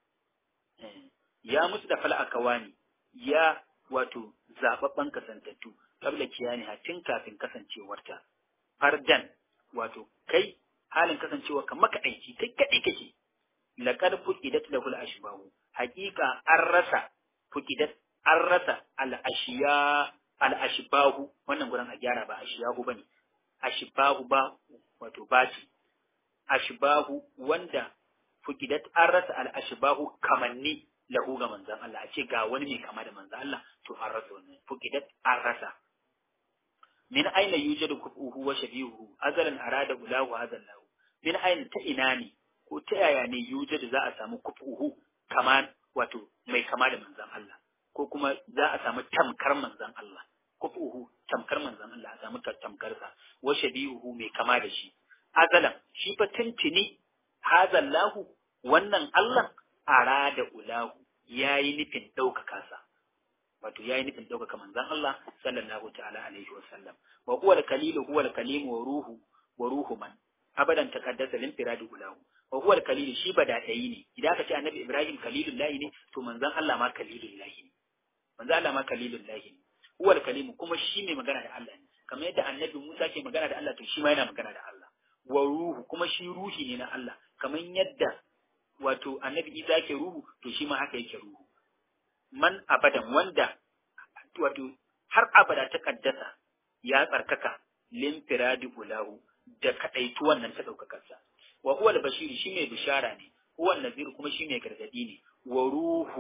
ya musu da fala kawani ya wato zababban kasantattu kabla kiyani tun kafin kasancewarta fardan wato kai halin kasancewa ka maka aiki kai kadai kake laqad fuqidat lahu al-ashbahu haqiqa an rasa fuqidat an rasa al-ashiya al-ashbahu wannan gurin a gyara ba ashiyahu bane ashbahu ba wato baci ashbahu wanda fuqidat an rasa al-ashbahu kamanni lahu ga manzon Allah a ce ga wani mai kama da manzon Allah to an rasa wannan fuqidat an rasa min aina yujadu kufuhu wa shabihuhu azalan arada ulahu hadha lahu min aina ta ina ne ko ta yaya ne yujadu za a samu kufuhu kaman wato mai kama da manzon Allah ko kuma za a samu tamkar manzon Allah kufuhu tamkar manzon Allah a samu tamkar sa wa shabihuhu mai kama da shi azalan shi fa tuntuni hadha lahu wannan Allah arada ulahu yayi nufin ɗaukaka sa wato yayi nufin ɗaukaka manzon Allah sallallahu ta'ala alaihi wa sallam wa huwa al-kalilu huwa al-kalimu wa ruhu wa ruhu man abadan taqaddasa lin firadi ulahu wa huwa al-kalilu shi badadai ne idan aka ce annabi Ibrahim kalilullahi ne to manzon Allah ma kalilullahi ne manzon Allah ma kalilullahi ne huwa al-kalimu kuma shi ne magana da Allah ne kamar yadda annabi Musa ke magana da Allah to shi ma yana magana da Allah wa ruhu kuma shi ruhi ne na Allah kamar yadda wato annabi Isa ke ruhu to shi ma haka yake ruhu man abadan wanda wato har abada ta kaddasa ya tsarkaka lin firadi ulahu da kadaitu wannan ta daukakarsa wa huwa al-bashir shi mai bishara ne huwa nazir kuma shi mai gargadi ne wa ruhu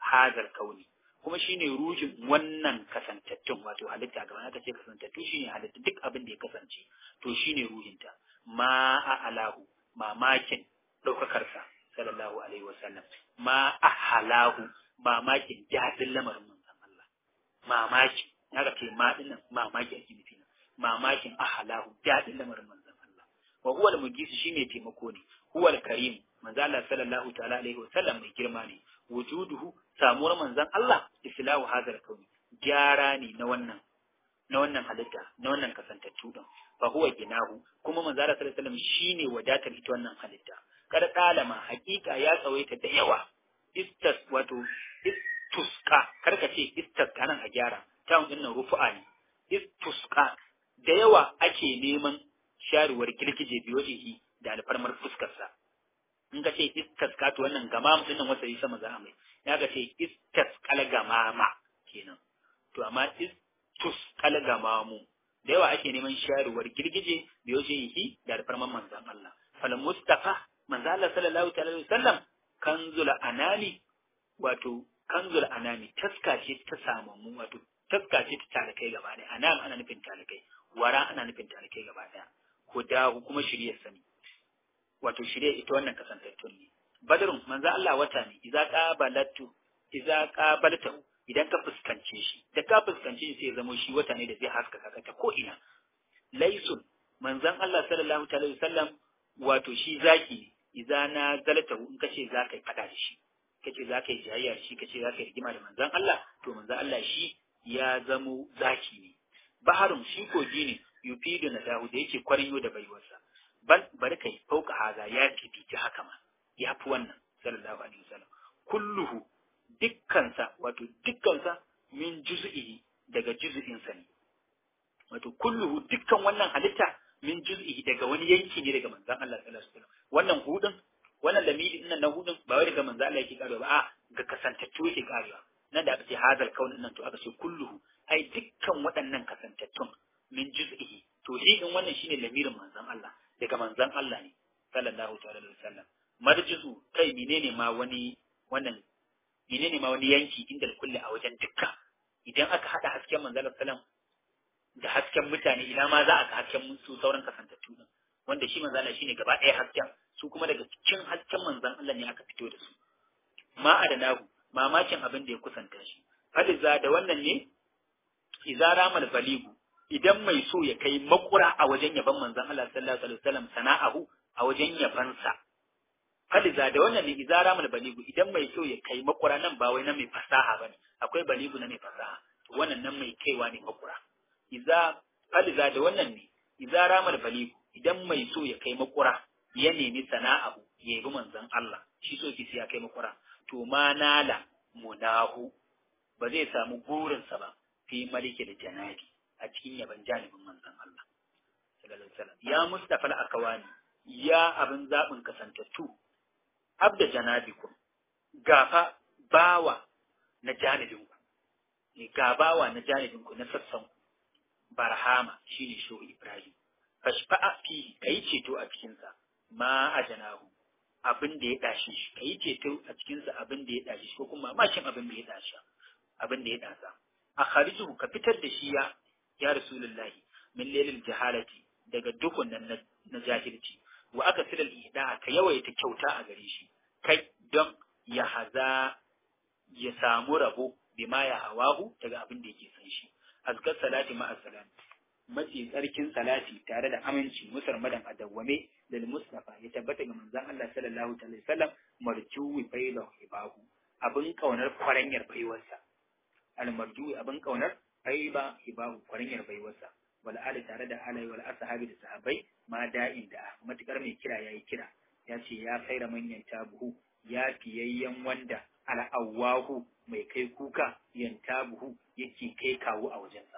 hazal kauni kuma shine ruhin wannan kasantattun wato halitta gaba aka ce kasantattu shine halitta duk abin da ya kasance to shine ruhinta ma a alahu mamakin ɗaukakarsa sallallahu alaihi wasallam ma a halahu mamakin daɗin lamarin manzon Allah mamakin haka ce ma dinnan mamakin ake nufi mamakin a halahu daɗin lamarin manzon Allah wa huwa al-mugis shine taimako ne huwa al-karim manzo Allah sallallahu ta'ala alaihi wasallam mai girma ne wujuduhu samuwar manzon Allah islahu hadar kauni gyara ne na wannan na wannan halitta na wannan kasantattu din fa huwa ginahu kuma manzo Allah sallallahu alaihi wasallam shine wadatar ita wannan halitta kada talama hakika ya tsawaita da yawa istas wato istuska karka ce istaska nan a gyara tawun din nan rufu'a ne istuska da yawa ake neman sharuwar girgije biyojihi da alfarmar fuskarsa in ka ce istaska to wannan gamam din nan wasa yi sama za a mai ya ga ce istaskal gamama kenan to amma istuskal gamamu da yawa ake neman sharuwar girgije biyojihi da alfarmar manzon Allah fal mustafa manzo Allah sallallahu alaihi wasallam kanzul anami wato kanzul anami taska ce ta samamu wato taska ce ta talakai gaba ɗaya anam ana nufin talakai wara ana nufin talakai gaba ɗaya hudahu kuma shirye sani wato shirye ita wannan kasantattun ne badrun manzo Allah wata ne idza qabalatu idza qabalta idan ka fuskance shi da ka fuskance shi sai ya zama shi wata ne da zai haskaka ka ta ko ina laisun manzon Allah sallallahu alaihi wasallam wato shi zaki ne idza na zalata in kace za ka yi fada da shi kace za ka yi jayayya da shi kace za ka yi rigima da manzon Allah to manzon Allah shi ya zamo zaki ne baharun shi kogi ne yufidu na dahu da yake kwarinyo da baiwarsa bal bari kai fauka haza ya fifici haka ma ya fi wannan sallallahu alaihi wasallam kulluhu dukkansa wato dukkansa min juz'ihi daga juz'insa ne wato kulluhu dukkan wannan halitta min juz'ihi daga wani yanki ne daga manzon Allah sallallahu alaihi wasallam wannan hudun wannan lamidi din na hudun ba wai daga manzon Allah yake karewa ba a ga kasantattu yake karewa nan da aka ce hadal kaunin nan to aka ce kulluhu ai dukkan waɗannan kasantattun min juz'ihi to shi din wannan shine lamirin manzon Allah daga manzon Allah ne sallallahu ta'ala alaihi wasallam marjizu kai menene ma wani wannan menene ma wani yanki inda kulli a wajen dukka idan aka hada hasken manzon sallallahu alaihi wasallam da hasken mutane ina ma za a ga hasken su sauran kasantattu din wanda shi manzon Allah shine gaba ɗaya hasken su kuma daga cikin hasken manzon Allah ne aka fito da su ma adanahu mamakin abin da ya kusanta shi hadiza da wannan ne idza ramal baligu idan mai so ya kai makura a wajen yaban manzon Allah sallallahu alaihi wasallam sana'ahu a wajen yabansa hadiza da wannan ne idza ramal baligu idan mai so ya kai makura nan ba wai na mai fasaha bane akwai baligu na mai fasaha to wannan nan mai kaiwa ne makura idza hadiza da wannan ne idza ramal baligu idan mai so ya kai makura ya nemi sana'ahu ya yabi manzon Allah shi so ki ya kai makura to ma nala munahu ba zai samu burinsa ba fi maliki da janabi a cikin yaban janibin manzon Allah sallallahu alaihi wasallam ya mustafa al-akawani ya abin zabin kasantattu abda janabikum gafa bawa na janibinku ne ga bawa na janibinku na sassan barhama shine shehu ibrahim fashfa'a fi kai ceto a cikinsa ma a janahu abin da ya dashi shi ka yi ceto a cikinsa abin da ya dashi shi ko kuma mashin abin da ya dashi abin da ya dasa a kharijuhu ka fitar da shi ya ya rasulullahi min lailil jahalati daga dukun nan na jahilci wa aka silal ihda ka yawaita kyauta a gare shi kai don ya haza ya samu rabo bima ya hawahu daga abin da yake san shi azkar salati ma assalam mafi tsarkin salati tare da aminci musarmadan a dawwame da Mustafa ya tabbata ga manzon Allah sallallahu alaihi wasallam marjuwi failahu hibahu abin kaunar kwaranyar baiwarsa al marjuwi abin kaunar faiba hibahu kwaranyar baiwarsa wal ali tare da alai wal ashabi da sahabbai ma da'in da matukar mai kira yayi kira ya ce ya kaira manyan tabuhu ya fiyayyen wanda al'awahu mai kai kuka yantabuhu yake kai kawo a wajensa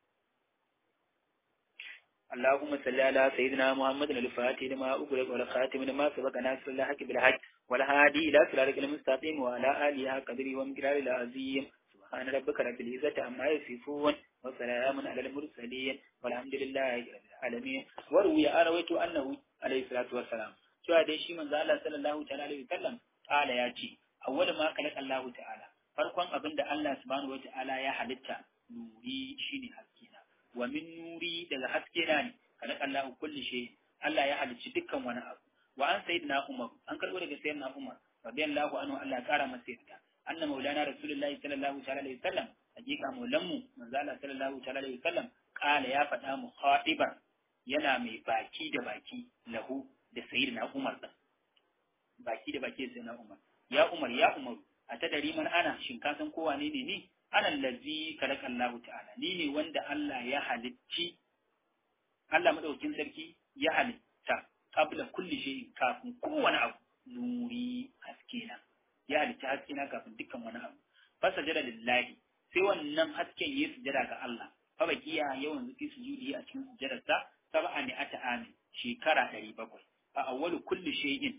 اللهم صل على سيدنا محمد الفاتح لما أغلق والخاتم لما سبق ناصر الحق بالحق والهادي إلى صراطك المستقيم وعلى آله قدره ومقداره العظيم سبحان ربك رب العزة عما يصفون وسلام على المرسلين والحمد لله رب العالمين وروي أرويت أنه عليه الصلاة والسلام شو هذا شيء من الله صلى الله عليه وسلم قال يا شيء أول ما خلق الله تعالى farkon abin da Allah subhanahu wata'ala ya halitta nuri shine haske na wa min nuri daga haske na ne kada Allah kulli shay Allah ya halicci dukkan wani abu wa an sayyidina Umar an karbo daga sayyidina Umar radiyallahu anhu Allah ya kara masa yarda anna maulana rasulullahi sallallahu ta'ala alaihi wasallam hakika maulanmu manzo Allah sallallahu ta'ala alaihi wasallam kala ya faɗa mu khatiban yana mai baki da baki lahu da sayyidina Umar din baki da baki da sayyidina Umar ya Umar ya Umar a ta dari man ana shin ka san kowa ne ne ni ana allazi kalaka Allah ta'ala ni ne wanda Allah ya halicci Allah madaukin sarki ya halitta qabla kulli shay'in kafin kowane abu nuri haskena ya halitta haskena kafin dukkan wani abu fasajada lillahi sai wannan hasken ya sujada ga Allah fa bakiya yawan zuki sujudi a cikin sujadarsa sab'a ni ata amin shekara 700 fa awwalu kulli shay'in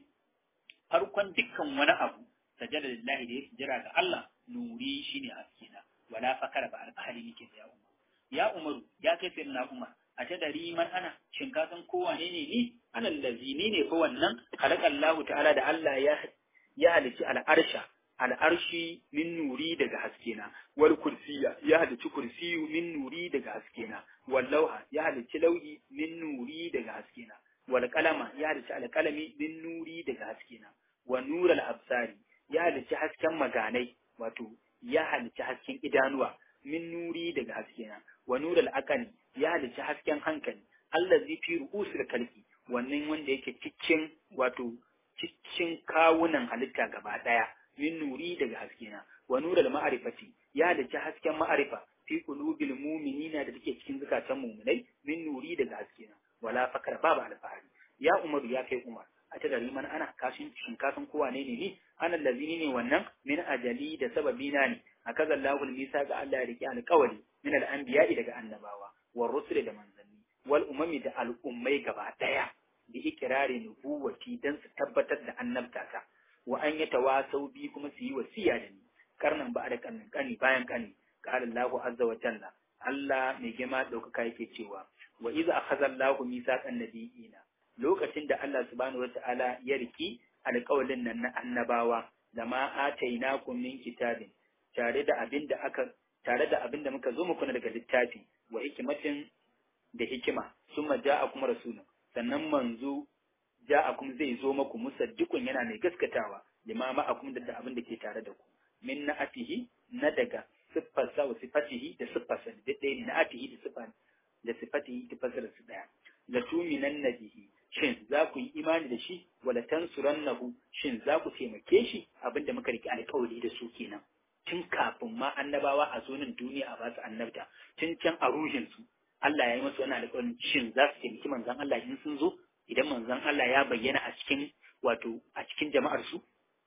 farkon dukkan wani abu sajada lillahi da ya sujada ga Allah nuri shine haskena wala fakara ba alfahari nake da ya umar ya umaru ya kai sai na umar a ta dari man ana shin ka san ko wane ne ni ana allazi ni ne fa wannan khalaqa Allah ta'ala da Allah ya ya halici al'arsha al'arshi min nuri daga haskena wal kursiya ya halici kursiyu min nuri daga haskena wal lauha ya halici lauhi min nuri daga haskena wal qalama ya halici alqalami min nuri daga haskena wa nural absari ya halici hasken maganai wato ya halici hasken idanuwa min nuri daga haskena wa nural aqali ya halici hasken hankali allazi fi ru'usil kalki wannan wanda yake cikin wato cikin kawunan halitta gaba daya min nuri daga haskena wa nural ma'rifati ya halici hasken ma'arifa fi qulubil mu'minina da take cikin zukatan mu'minai min nuri daga haskena wala fakar babu alfahari ya umaru ya kai umar a ta dari man ana kashin shin kasan kowa ne ne ni ana lazini ne wannan min ajali da sababi na ne akaza Allahu misa ga Allah ya riki alƙawari min al-anbiya'i daga annabawa war rusul da manzanni wal umami da al'ummai gaba daya bi ikrari nubuwati dan su tabbatar da annabtata wa an yatawasau bi kuma su yi wasiya da ni karnan ba da karnin kani bayan kani qala Allahu azza wa jalla Allah mai girma daukaka yake cewa wa iza akhadha Allahu misaqan nabiyina lokacin da Allah subhanahu wata'ala ya riki alƙawalin nan na annabawa da ma atainakum min kitabin tare da abin da aka tare da abin da muka zo muku daga littafi wa hikimatin da hikima summa ja'akum rasulun sannan manzo ja'akum zai zo muku musaddiqun yana mai gaskatawa lima ma'akum da abin da ke tare da ku min na'atihi na daga siffarsa wa sifatihi da siffarsa da ɗaya ne na'atihi da siffar da sifatihi da fasara su ɗaya la tuminan nabihi shin za ku yi imani da shi wala tansurannahu shin za ku taimake shi abinda muka rike alƙawari da su kenan tun kafin ma annabawa a zo nan duniya a basu annabta tun can a ruhin su Allah ya yi masu wani alƙawarin shin za su taimaki manzon Allah in sun zo idan manzon Allah ya bayyana a cikin wato a cikin jama'ar su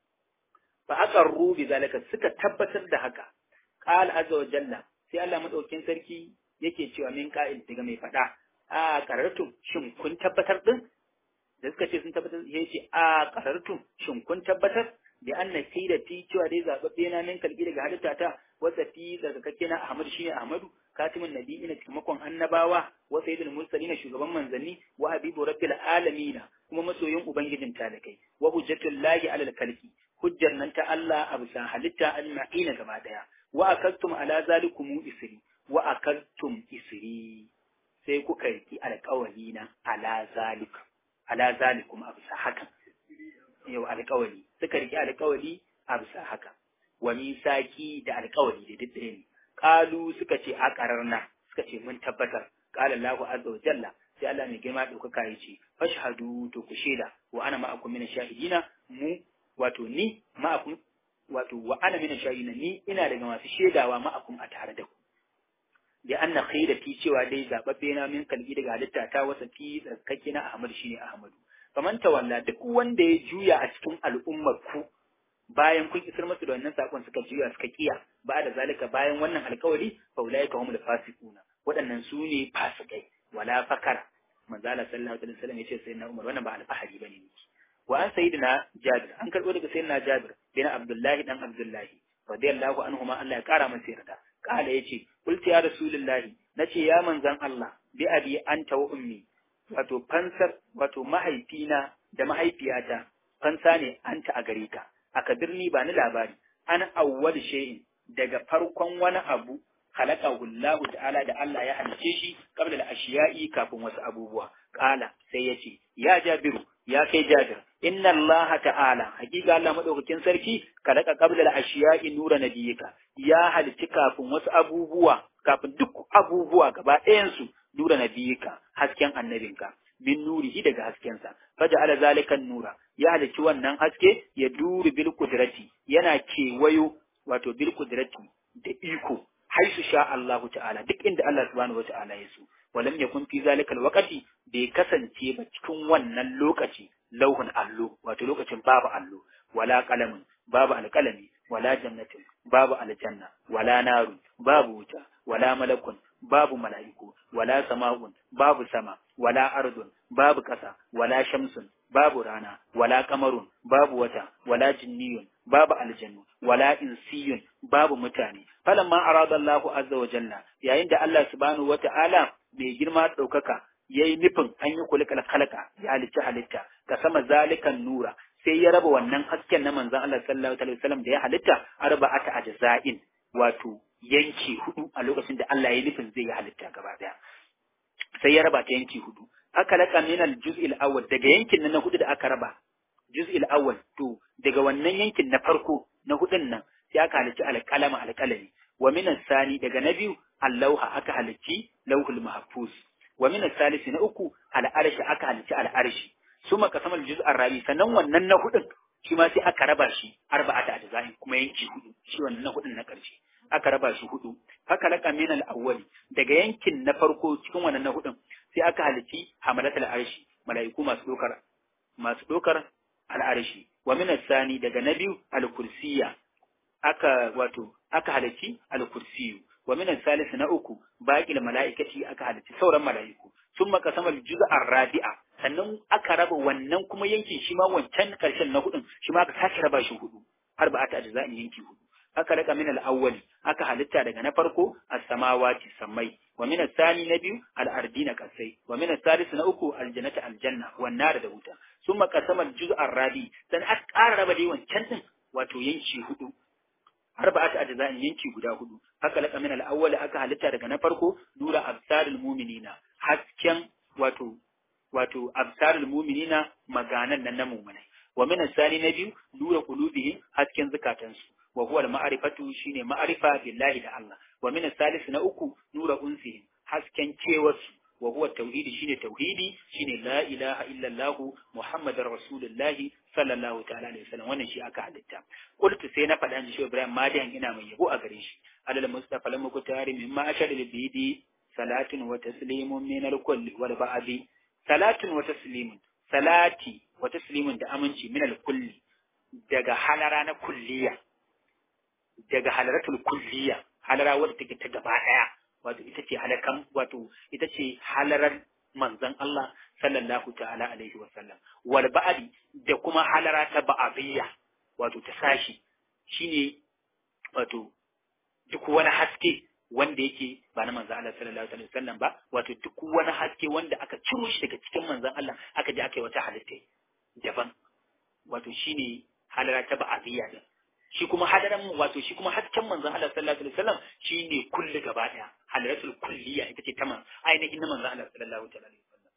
fa aqarru bi zalika suka tabbatar da haka qala azza wa jalla sai Allah madaukin sarki yake cewa min qa'il daga mai faɗa a qarartum shin kun tabbatar din da suka ce sun tabbatar ya ce a qarartum shin kun tabbatar da anna sayyidati cewa dai zababbe na min kalbi daga halitta ta wasa fi zakake na Ahmad shine Ahmadu katimin nabiyina cikamakon annabawa wa sayyidul mursalin shugaban manzanni wa habibu rabbil alamin kuma masoyin ubangijin talakai wa hujjatul lahi alal kalki hujjar nan ta Allah a bisa halitta ajma'ina gaba daya wa akaltum ala zalikum isri wa akaltum isri sai kuka yi alƙawari na ala zalika ala zalikum a bisa hakan yau alƙawari suka riki alƙawari a bisa haka wa misaki da alƙawari da duk ɗaya ne qalu suka ce a qararna suka ce mun tabbatar qala Allahu azza wa jalla sai Allah mai girma ɗaukaka ya ce fashhadu to ku shaida wa ana ma'akum min shahidina mu wato ni ma'akum wato wa ana min shahidina ni ina daga masu shaidawa ma'akum a tare da ku da anna khairati cewa dai zababbe na min kalbi daga halitta ta wasa fi tsarkake na Ahmad shine Ahmadu faman tawalla duk wanda ya juya a cikin al'ummar ku bayan kun isar masu da wannan sakon suka juya suka kiya ba da zalika bayan wannan alkawari fa ulaika humul fasiquna waɗannan su ne fasikai wala fakara manzo Allah sallallahu alaihi wasallam yace sayyidina Umar wannan ba alfahari bane ne wa an sayyidina Jabir an karbo daga sayyidina Jabir bin Abdullahi dan Abdullahi radiyallahu anhuma Allah ya kara masa yarda kala yace qultu ya rasulullahi nace ya manzan Allah bi abi anta wa ummi wato fansar wato mahaifina da mahaifiyata fansa ne anta a gare ka aka birni ba ni labari an awwal shay'in daga farkon wani abu khalaqahu Allah ta'ala da Allah ya halice shi qabla al-ashiya'i kafin wasu abubuwa qala sai yace ya jabiru ya kai jabir inna Allah ta'ala hakika Allah madaukakin sarki khalaqa qabla al-ashiya'i nura nabiyika ya halici kafin wasu abubuwa kafin duk abubuwa gaba ɗayan su nura nabiyika hasken annabinka min nurihi daga haskensa faja'ala zalika nura ya halici wannan haske ya duru bil qudrati yana kewayo wato bil qudrati da iko haisu sha Allah ta'ala duk inda Allah subhanahu wata'ala ya so walam yakun fi zalika alwaqti bai kasance ba cikin wannan lokaci lauhun allo wato lokacin babu allo wala qalamun babu alqalami wala jannatin babu aljanna wala narun babu wuta wala malakun babu mala'iku wala sama'un babu sama wala ardun babu ƙasa wala shamsun babu rana wala kamarun babu wata wala jinniyun babu aljannu wala insiyun babu mutane falamma arada Allahu azza wa jalla yayin da Allah subhanahu wata'ala mai girma ɗaukaka yayi nufin an yi kulikal kalaka ya halicci halitta ka sama zalikan nura sai ya raba wannan hasken na manzon Allah sallallahu alaihi wasallam da ya halitta arba'ata ajza'in wato yanki hudu a lokacin da Allah ya nufin zai yi halitta gaba daya sai ya raba ta yanki hudu aka laka min al-juz'il awwal daga yankin nan na hudu da aka raba juz'il awwal to daga wannan yankin na farko na hudun nan sai aka halicci alƙalama alƙalami wa min sani daga na biyu allauha aka halicci lauhul mahfuz wa min salisi na uku al'arshi aka halicci al'arshi suma kasamal juz'ar rabi sannan wannan na hudun shi ma sai aka raba shi arba'ata ajza'in kuma yanki hudu shi wannan na hudun na ƙarshe aka raba shi hudu haka laka min al-awwali daga yankin na farko cikin wannan na hudun sai aka halici hamalatul arshi mala'iku masu dokar masu dokar al'arshi wa min sani daga na biyu al-kursiyya aka wato aka halici al-kursiyyu wa min salis na uku baqil mala'ikati aka halici sauran mala'iku summa qasama al-juz'a rabi'a sannan aka raba wannan kuma yankin shi ma wancan karshen na hudun shi ma aka sake raba shi hudu arba'ata ajza'in yanki hudu aka raka min al-awwali aka halitta daga na farko as-samawati samai wa min as-sani na biyu al-ardina kasai wa min as-salis na uku al-jannati al-janna wan nar da wuta summa qasama al-juz' ar-rabi dan aka ƙara raba dai wancan din wato yanki hudu arba'atu ajza'in yanki guda hudu aka laka min al-awwali aka halitta daga na farko nura absarul mu'minina hasken wato wato absarul mu'minina maganan nan na mu'minai wa min as-sani na biyu nura qulubihim hasken zakatansu wa huwa al-ma'rifatu shine ma'rifa billahi da Allah wa min as-salis na uku nura unsihim hasken cewarsu wa huwa tauhidi shine tauhidi shine la ilaha illa Allah muhammadar rasulullahi sallallahu ta'ala alaihi wasallam wannan shi aka halitta qultu sai na faɗa shi Ibrahim madiyan ina mai yabo a gare shi alal mustafa lam kutari mimma ashar lil bidi salatun wa taslimun min al-kulli wal ba'di salatun wa taslimun salati wa taslimun da aminci min al-kulli daga halara na kulliya daga halaratul kulliya halara wadda take ta gaba daya wato ita ce halakan wato ita ce halarar manzon Allah sallallahu ta'ala alaihi wa sallam wal ba'di da kuma halara ta ba'abiyya wato ta sashi shine wato duk wani haske wanda yake ba na manzon Allah sallallahu alaihi wa sallam ba wato duk wani haske wanda aka ciro shi daga cikin manzon Allah aka je aka yi wata halitta daban wato shine halara ta ba'abiyya din shi kuma hadaran wato shi kuma hasken manzon Allah sallallahu alaihi wasallam shine kulli gaba daya halaratul kulliya ita ce ta man ainihin na manzon Allah sallallahu alaihi wasallam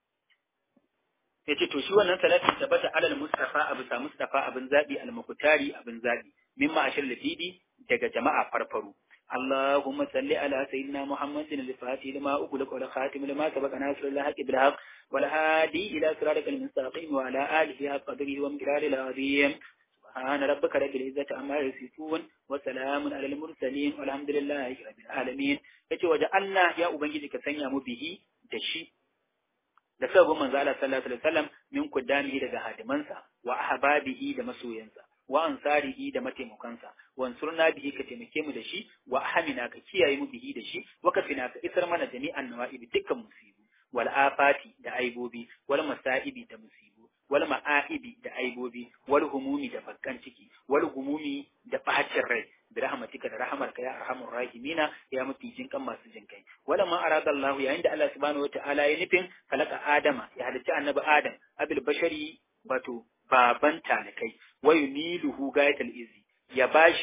yace to shi wannan salatin tabbata alal mustafa abu sa mustafa abin zabi al mukutari abin zabi mimma ashir lafidi daga jama'a farfaru اللهم صل على سيدنا محمد الفاتح لما أغلق والخاتم لما سبق ناصر الحق بالحق والهادي إلى صراطك المستقيم وعلى آله حق قدره ومقداره العظيم سبحان ربك رب العزة عما يصفون وسلام على المرسلين والحمد لله رب العالمين yace waje Allah ya ubangiji ka sanya mu bihi da shi da sabon manzo Allah sallallahu alaihi wasallam min kudanihi daga hadimansa wa ahbabihi da masoyansa wa ansarihi da mataimakansa wa ansurna bihi ka taimake mu da shi wa ahmina ka kiyaye mu bihi da shi wa kafina ka isar mana jami'an nawaibi dukkan musibu wal afati da aibobi wal masaibi da musibu wal ma'aibi da aibobi wal humumi da bakkan ciki wal humumi da bacin rai da rahmatika da rahamarka ya arhamur rahimina ya mafi jinkan masu jinkai wala ma arada Allah yayin da Allah subhanahu wataala ya nufin kalaka Adama ya halicci annabi Adam abil bashari wato baban talikai wa yuniluhu gayatul izi ya bashi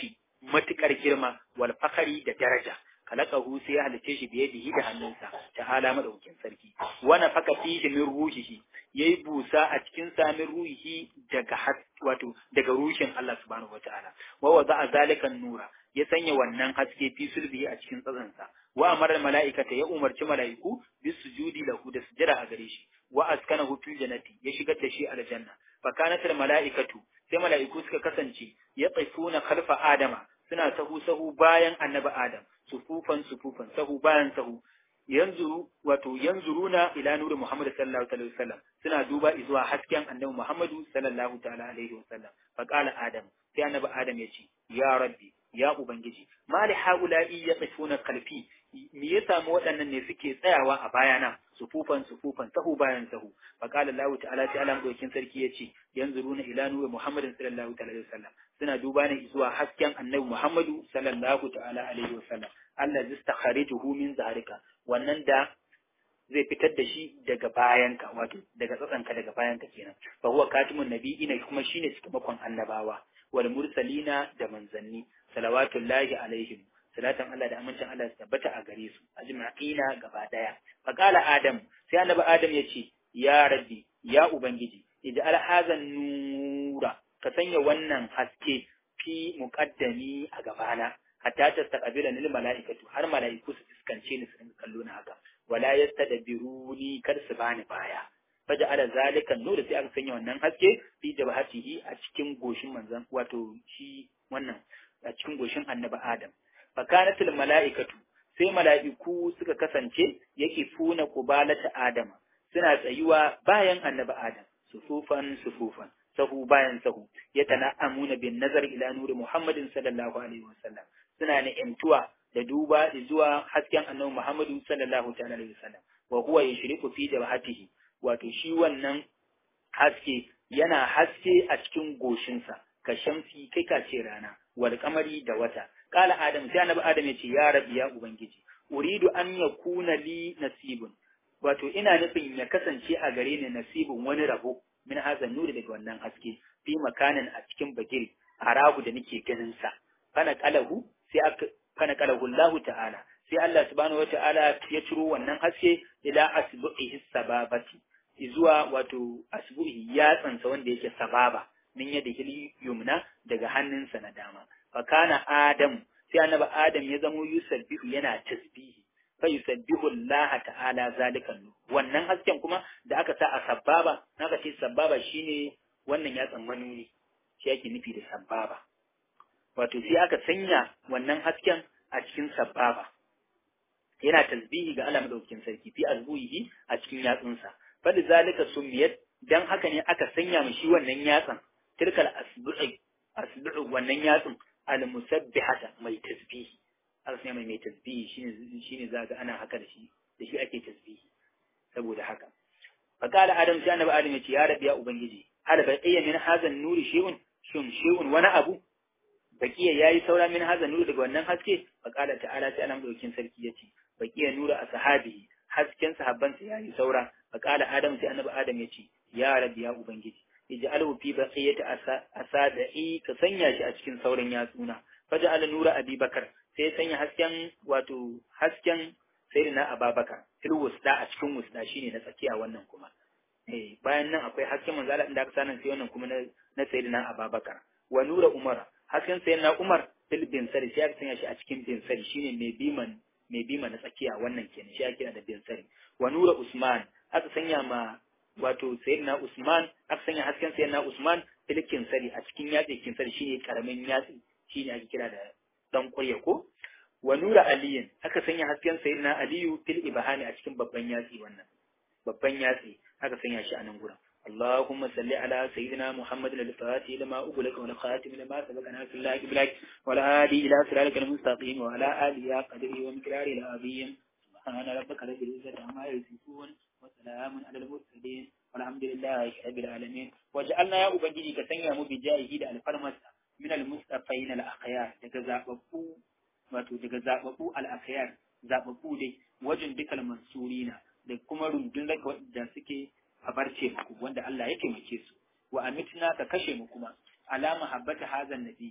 matukar girma wal fakari da daraja kalakahu sai ya halice shi biye da hannunsa ta'ala madaukin sarki wana faka fihi min ruhihi yayi busa a cikin sa min ruhihi daga wato daga ruhin Allah subhanahu wataala wa wada zalika nura ya sanya wannan haske fi sulbihi a cikin tsatsansa wa amara mala'ikata ya umarci mala'iku bis sujudi lahu da sujada a gare shi wa askanahu fil jannati ya shigar da shi aljanna fa kanat al mala'ikatu sai mala'iku suka kasance ya tsifuna khalfa adama suna sahu sahu bayan annabi adam sufufan sufufan sahu bayan sahu yanzuru wato yanzuruna ila nuri Muhammad sallallahu alaihi wasallam suna duba zuwa hasken annabi Muhammadu sallallahu ta'ala alaihi wasallam fa qala adam sai annabi adam ya ce ya rabbi ya ubangiji mali haula'i yaqifuna kalfi me ya samu waɗannan ne suke tsayawa a bayana sufufan sufufan sahu bayan sahu fa qala Allah ta'ala sai Allah dokin sarki yace yanzuruna ila nuri Muhammadin sallallahu ta'ala alaihi wasallam suna duba ne zuwa hasken annabi Muhammadu sallallahu ta'ala alaihi wasallam Allah zistakharijuhu min zaharika wannan da zai fitar da shi daga bayanka wato daga tsatsanka daga bayanka kenan fa huwa katimun nabiyina kuma shine cikamakon annabawa wal mursalina da manzanni salawatullahi alaihim salatan Allah da amincin Allah su tabbata a gare su ajma'ina gaba daya fa qala adam sai annabi adam ya ce ya rabbi ya ubangiji ij'al hazan nura ka sanya wannan haske fi muqaddami a gabana hatta ta taqabila lil mala'ikatu har mala'iku su fuskance ni su rinka kallo na haka wala yastadbiruni kar su bani baya faja ala zalika nur sai aka sanya wannan haske fi jabhatihi a cikin goshin manzon wato shi wannan a cikin goshin annabi adam fa kanatul mala'ikatu sai mala'iku suka kasance yake funa kubalata adam suna tsayuwa bayan annabi adam sufufan sufufan sahu bayan sahu yatana'amuna bin nazar ila nuri muhammadin sallallahu alaihi wasallam suna ni'imtuwa da duba zuwa hasken annabi Muhammadu sallallahu ta'ala alaihi wasallam wa huwa yushriku fi jabhatihi wato shi wannan haske yana haske a cikin goshinsa ka shamsi kai ka ce rana wal kamari da wata kala adam sai annabi adam ya ce ya rabbi ya ubangiji uridu an yakuna li nasibun wato ina nufin ya kasance a gare ni nasibun wani rabo min hazan nuri daga wannan haske fi makanin a cikin bagiri a ragu da nake ganin sa kana kalahu sai aka kana kalahu Allah ta'ala sai Allah subhanahu wata'ala ya ciro wannan haske ila asbu'ihi sababati zuwa wato asbu'i ya tsansa wanda yake sababa min yadda hil yumna daga hannunsa na dama fa kana adam sai annabi adam ya zamo yusabbihu yana tasbihi fa yusabbihu Allah ta'ala zalikan wannan hasken kuma da aka sa a sababa naka ce sababa shine wannan ya tsammanu ne shi yake nufi da sababa wato sai aka sanya wannan hasken a cikin sababa yana tasbihi ga Allah madaukakin sarki fi azbuhi a cikin yatsunsa fali zalika sumiyat dan haka ne aka sanya mu shi wannan yatsan tilkal asbu'i asbu'u wannan yatsun al musabbihata mai tasbihi aka sanya mai mai tasbihi shine shine zaga ana haka da shi da shi ake tasbihi saboda haka fakala adam sai annabi adam ya ce ya rabbi ya ubangiji hal baqiya min hadha nuri shay'un shin shay'un wani abu baqiya yayi saura min hadha nuri daga wannan haske fakala ta'ala sai annabi daukin sarki yace baqiya nura ashabihi hasken sahabban sa yayi saura fakala adam sai annabi adam yace ya rabbi ya ubangiji ij'alhu fi baqiyati asada'i ka sanya shi a cikin sauran yatsuna faj'al nura abubakar sai sanya hasken wato hasken sayyidina ababakar fil wusda a cikin wusda shine na tsakiya wannan kuma eh bayan nan akwai hasken manzo Allah inda aka sanan sai wannan kuma na na sayyidina ababakar wa nura umar hasken sayyidina umar fil bin sari sai aka sanya shi a cikin bin sari shine mai biman mai bima na tsakiya wannan kenan shi ake da bin sari wa nura usman aka sanya ma wato sayyidina usman aka sanya hasken sayyidina usman fil kinsari a cikin yatsi kinsari shine karamin yatsi shine ake kira da dan kurya ko wa nura aliyin aka sanya hasken sayyidina aliyu fil ibhani a cikin babban yatsi wannan babban yatsi aka sanya shi a nan gurin اللهم صل على سيدنا محمد الفاتح لما أغلق والخاتم لما سبق ناصر الله بلاك والهادي إلى صراطك المستقيم وعلى آله قدره ومقداره العظيم سبحان ربك رب العزة عما يصفون وسلام على المرسلين والحمد لله رب العالمين وجعلنا يا أبنجي كسنيا مبجائه دا الفرمس من المصطفين الأخيار تجزاء wato daga zaɓaɓɓu al'afiyar zaɓaɓɓu dai wajen dukkan mansurina da kuma rundunar da suke a barce muku wanda Allah ya taimake su wa amitna ka kashe mu kuma alama habbata hazan nabi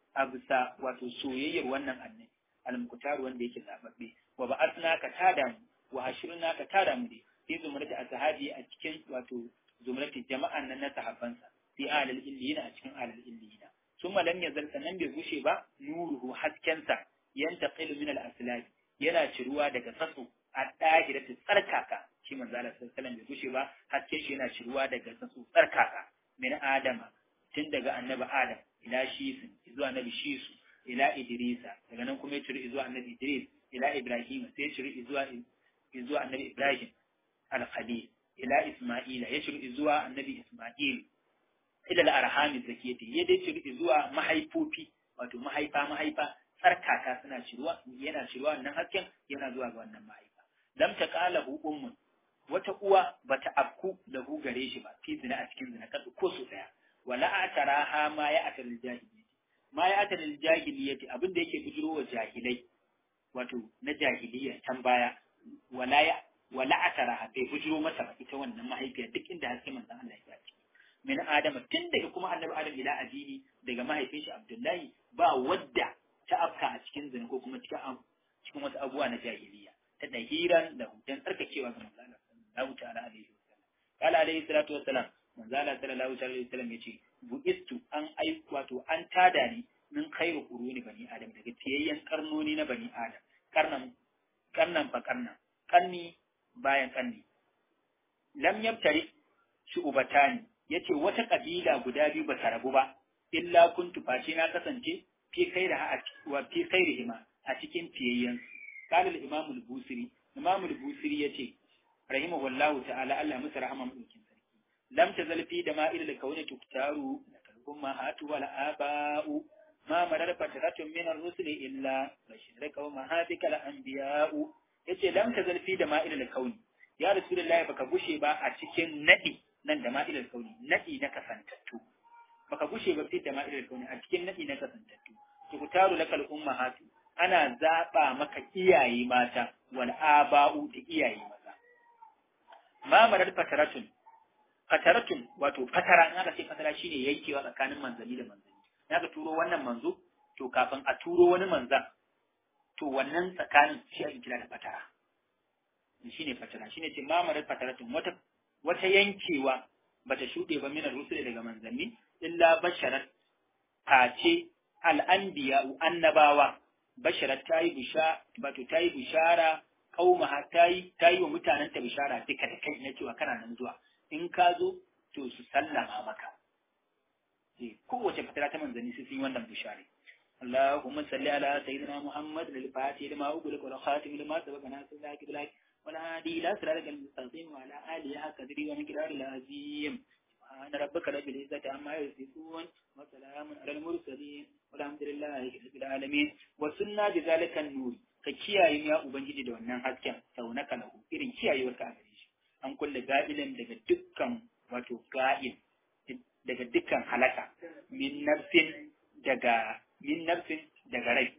a bisa wato soyayyar wannan annabi al-muqtar wanda yake zababbe wa ba'athna ka tada mu wa hashirna ka tada mu dai fi zumrati ashabi a cikin wato zumrati jama'an nan na sahabbansa fi alal illiyina a cikin alal illiyina summa lam yazal sanan bai gushe ba nuruhu haskensa yantaqilu min al-aslab yana ciruwa daga tsatso a dahiratu tsarkaka shi manzo Allah sallallahu alaihi bai gushe ba hasken shi yana ciruwa daga tsatso tsarkaka min adama tun daga annabi adam ila shisu zuwa annabi shisu ila idrisa daga nan kuma ya ciri zuwa annabi idris ila ibrahim sai ya ciri zuwa zuwa annabi ibrahim al-khalil ila isma'ila ya ciri zuwa annabi isma'il ila al-arham zakiyati ya dai ciri zuwa mahaifofi wato mahaifa mahaifa tsarkaka suna ciruwa yana ciruwa wannan hasken yana zuwa ga wannan mahaifa lam taqalahu ummun wata uwa bata afku da hu gare shi ba fi zina a cikin zina kasu ko su daya wala ataraha ma ya atal jahiliyyati ma ya atal jahiliyyati abin da yake bujiro wa jahilai wato na jahiliyya can baya wala ya wala ataraha bai bujiro mata ba ita wannan mahaifiya duk inda haske manzon Allah ya ci min adama tun daga kuma annabi adam ila addini daga mahaifin shi abdullahi ba wadda ta afka a cikin zina ko kuma cikin cikin wasu abubuwa na jahiliyya ta dahiran da hutan tsarkakewa ga manzon Allah sallallahu ta'ala alaihi wasallam qala alaihi salatu wassalam manzo Allah sallallahu alaihi wasallam yace buistu an ai wato an tada ni min khairu quruni bani adam daga tiyayyen karnoni na bani adam karnan karnan fa karnan karni bayan karni lam yabtari shu'batani yace wata kabila guda biyu ba ta rabu ba illa kuntu face na kasance fi khairiha wa fi khairihima a cikin tiyayyen qala al-imam al-busiri imam al-busiri yace rahimahullahu ta'ala Allah musu rahama mu لم تزل في دمائر الكون تختار الأمهات والآباء ما مرر فترة من الرسل إلا بشرك ومهاتك الأنبياء yace lam tazal fi dama'il al-kauni ya rasulullahi baka gushe ba a cikin nadi nan dama'il al-kauni nadi na kasantattu baka gushe ba fi dama'il al-kauni a cikin nadi na kasantattu tukutaru lakal ummahatu ana zaba maka iyaye mata wal aba'u da iyaye maza ma marar fataratun fataratun wato fatara in aka ce fatara shine yankewa tsakanin manzanni da manzanni in aka turo wannan manzo to kafin a turo wani manzan to wannan tsakanin shi ake kira da fatara shine fatara shine ce mamarar fataratun wata wata yankewa bata shuɗe ba minar rusuli daga manzanni illa basharat face al'anbiya annabawa basharat ta yi bisha wato ta yi bishara kaumaha ta yi ta yi wa mutanen ta bishara duka da kai na cewa kana nan zuwa in ka zo to su sallama maka kowace fatara ta manzanni su yi wannan bishari اللهم صل على سيدنا محمد الفاتح لما أغلق والخاتم لما سبق ناصر الله بالحق والهادي إلى صراطك المستقيم وعلى آله حق قدره ومقداره العظيم سبحان ربك رب العزة عما يصفون وسلام على المرسلين والحمد لله رب العالمين وسنة بذلك النور ka kiyaye ya ubangiji da wannan hasken sau na kalahu irin kiyayewar ka a gare shi an kulle ga'ilin daga dukkan wato ga'il daga dukkan halaka min nafsin daga min nafsin daga rai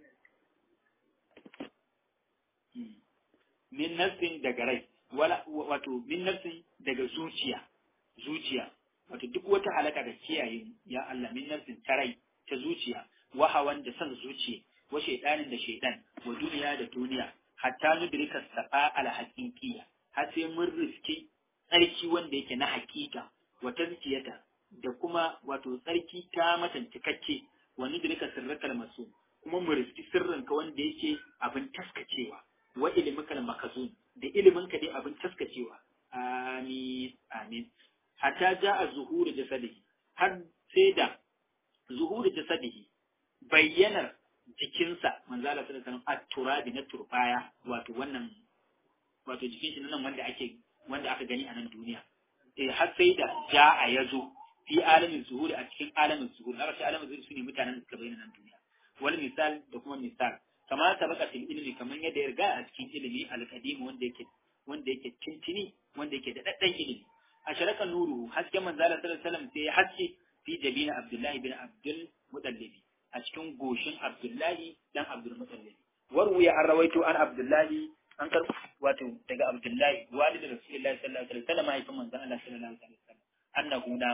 min nafsin daga rai wala wato min nafsin daga zuciya zuciya wato duk wata halaka da kiyaye ya Allah min nafsin ta rai ta zuciya wa hawan da san zuciya wa shaydanin da shaydan wa duniya da duniya hatta nudrika safa al haqiqiyya har sai mun riski tsarki wanda yake na hakika wa tazkiyata da kuma wato tsarki ta matancikakke wa nudrika sirrakal masu kuma mu riski sirrinka wanda yake abin taskacewa wa ilimikal makazun da iliminka dai abin taskacewa amin amin hatta ja'a zuhuru jasadihi har sai da zuhuru jasadihi bayyanar jikinsa manzo Allah sallallahu alaihi wasallam at-turabi na turbaya wato wannan wato jikin shi nan wanda ake wanda aka gani a nan duniya eh har sai da ja'a yazo fi alamin zuhuri a cikin alamin zuhuri na rashin alamin zuhuri sune mutanen da suka bayyana nan duniya wal misal da kuma misal kama sabaka fil ilmi kaman yadda ya riga a cikin ilimi al-qadim wanda yake wanda yake tintini wanda yake da daddan ilimi a sharaka nuru hasken manzo Allah sallallahu alaihi wasallam sai ya haske fi jabina Abdullah bin Abdul Muttalib a cikin goshin Abdullahi dan Abdul Muttalib warwiya an rawaito an Abdullahi an kar wato daga Abdullahi walid Rasulullahi sallallahu alaihi wasallam mahaifin manzo Allah sallallahu alaihi wasallam annahu nama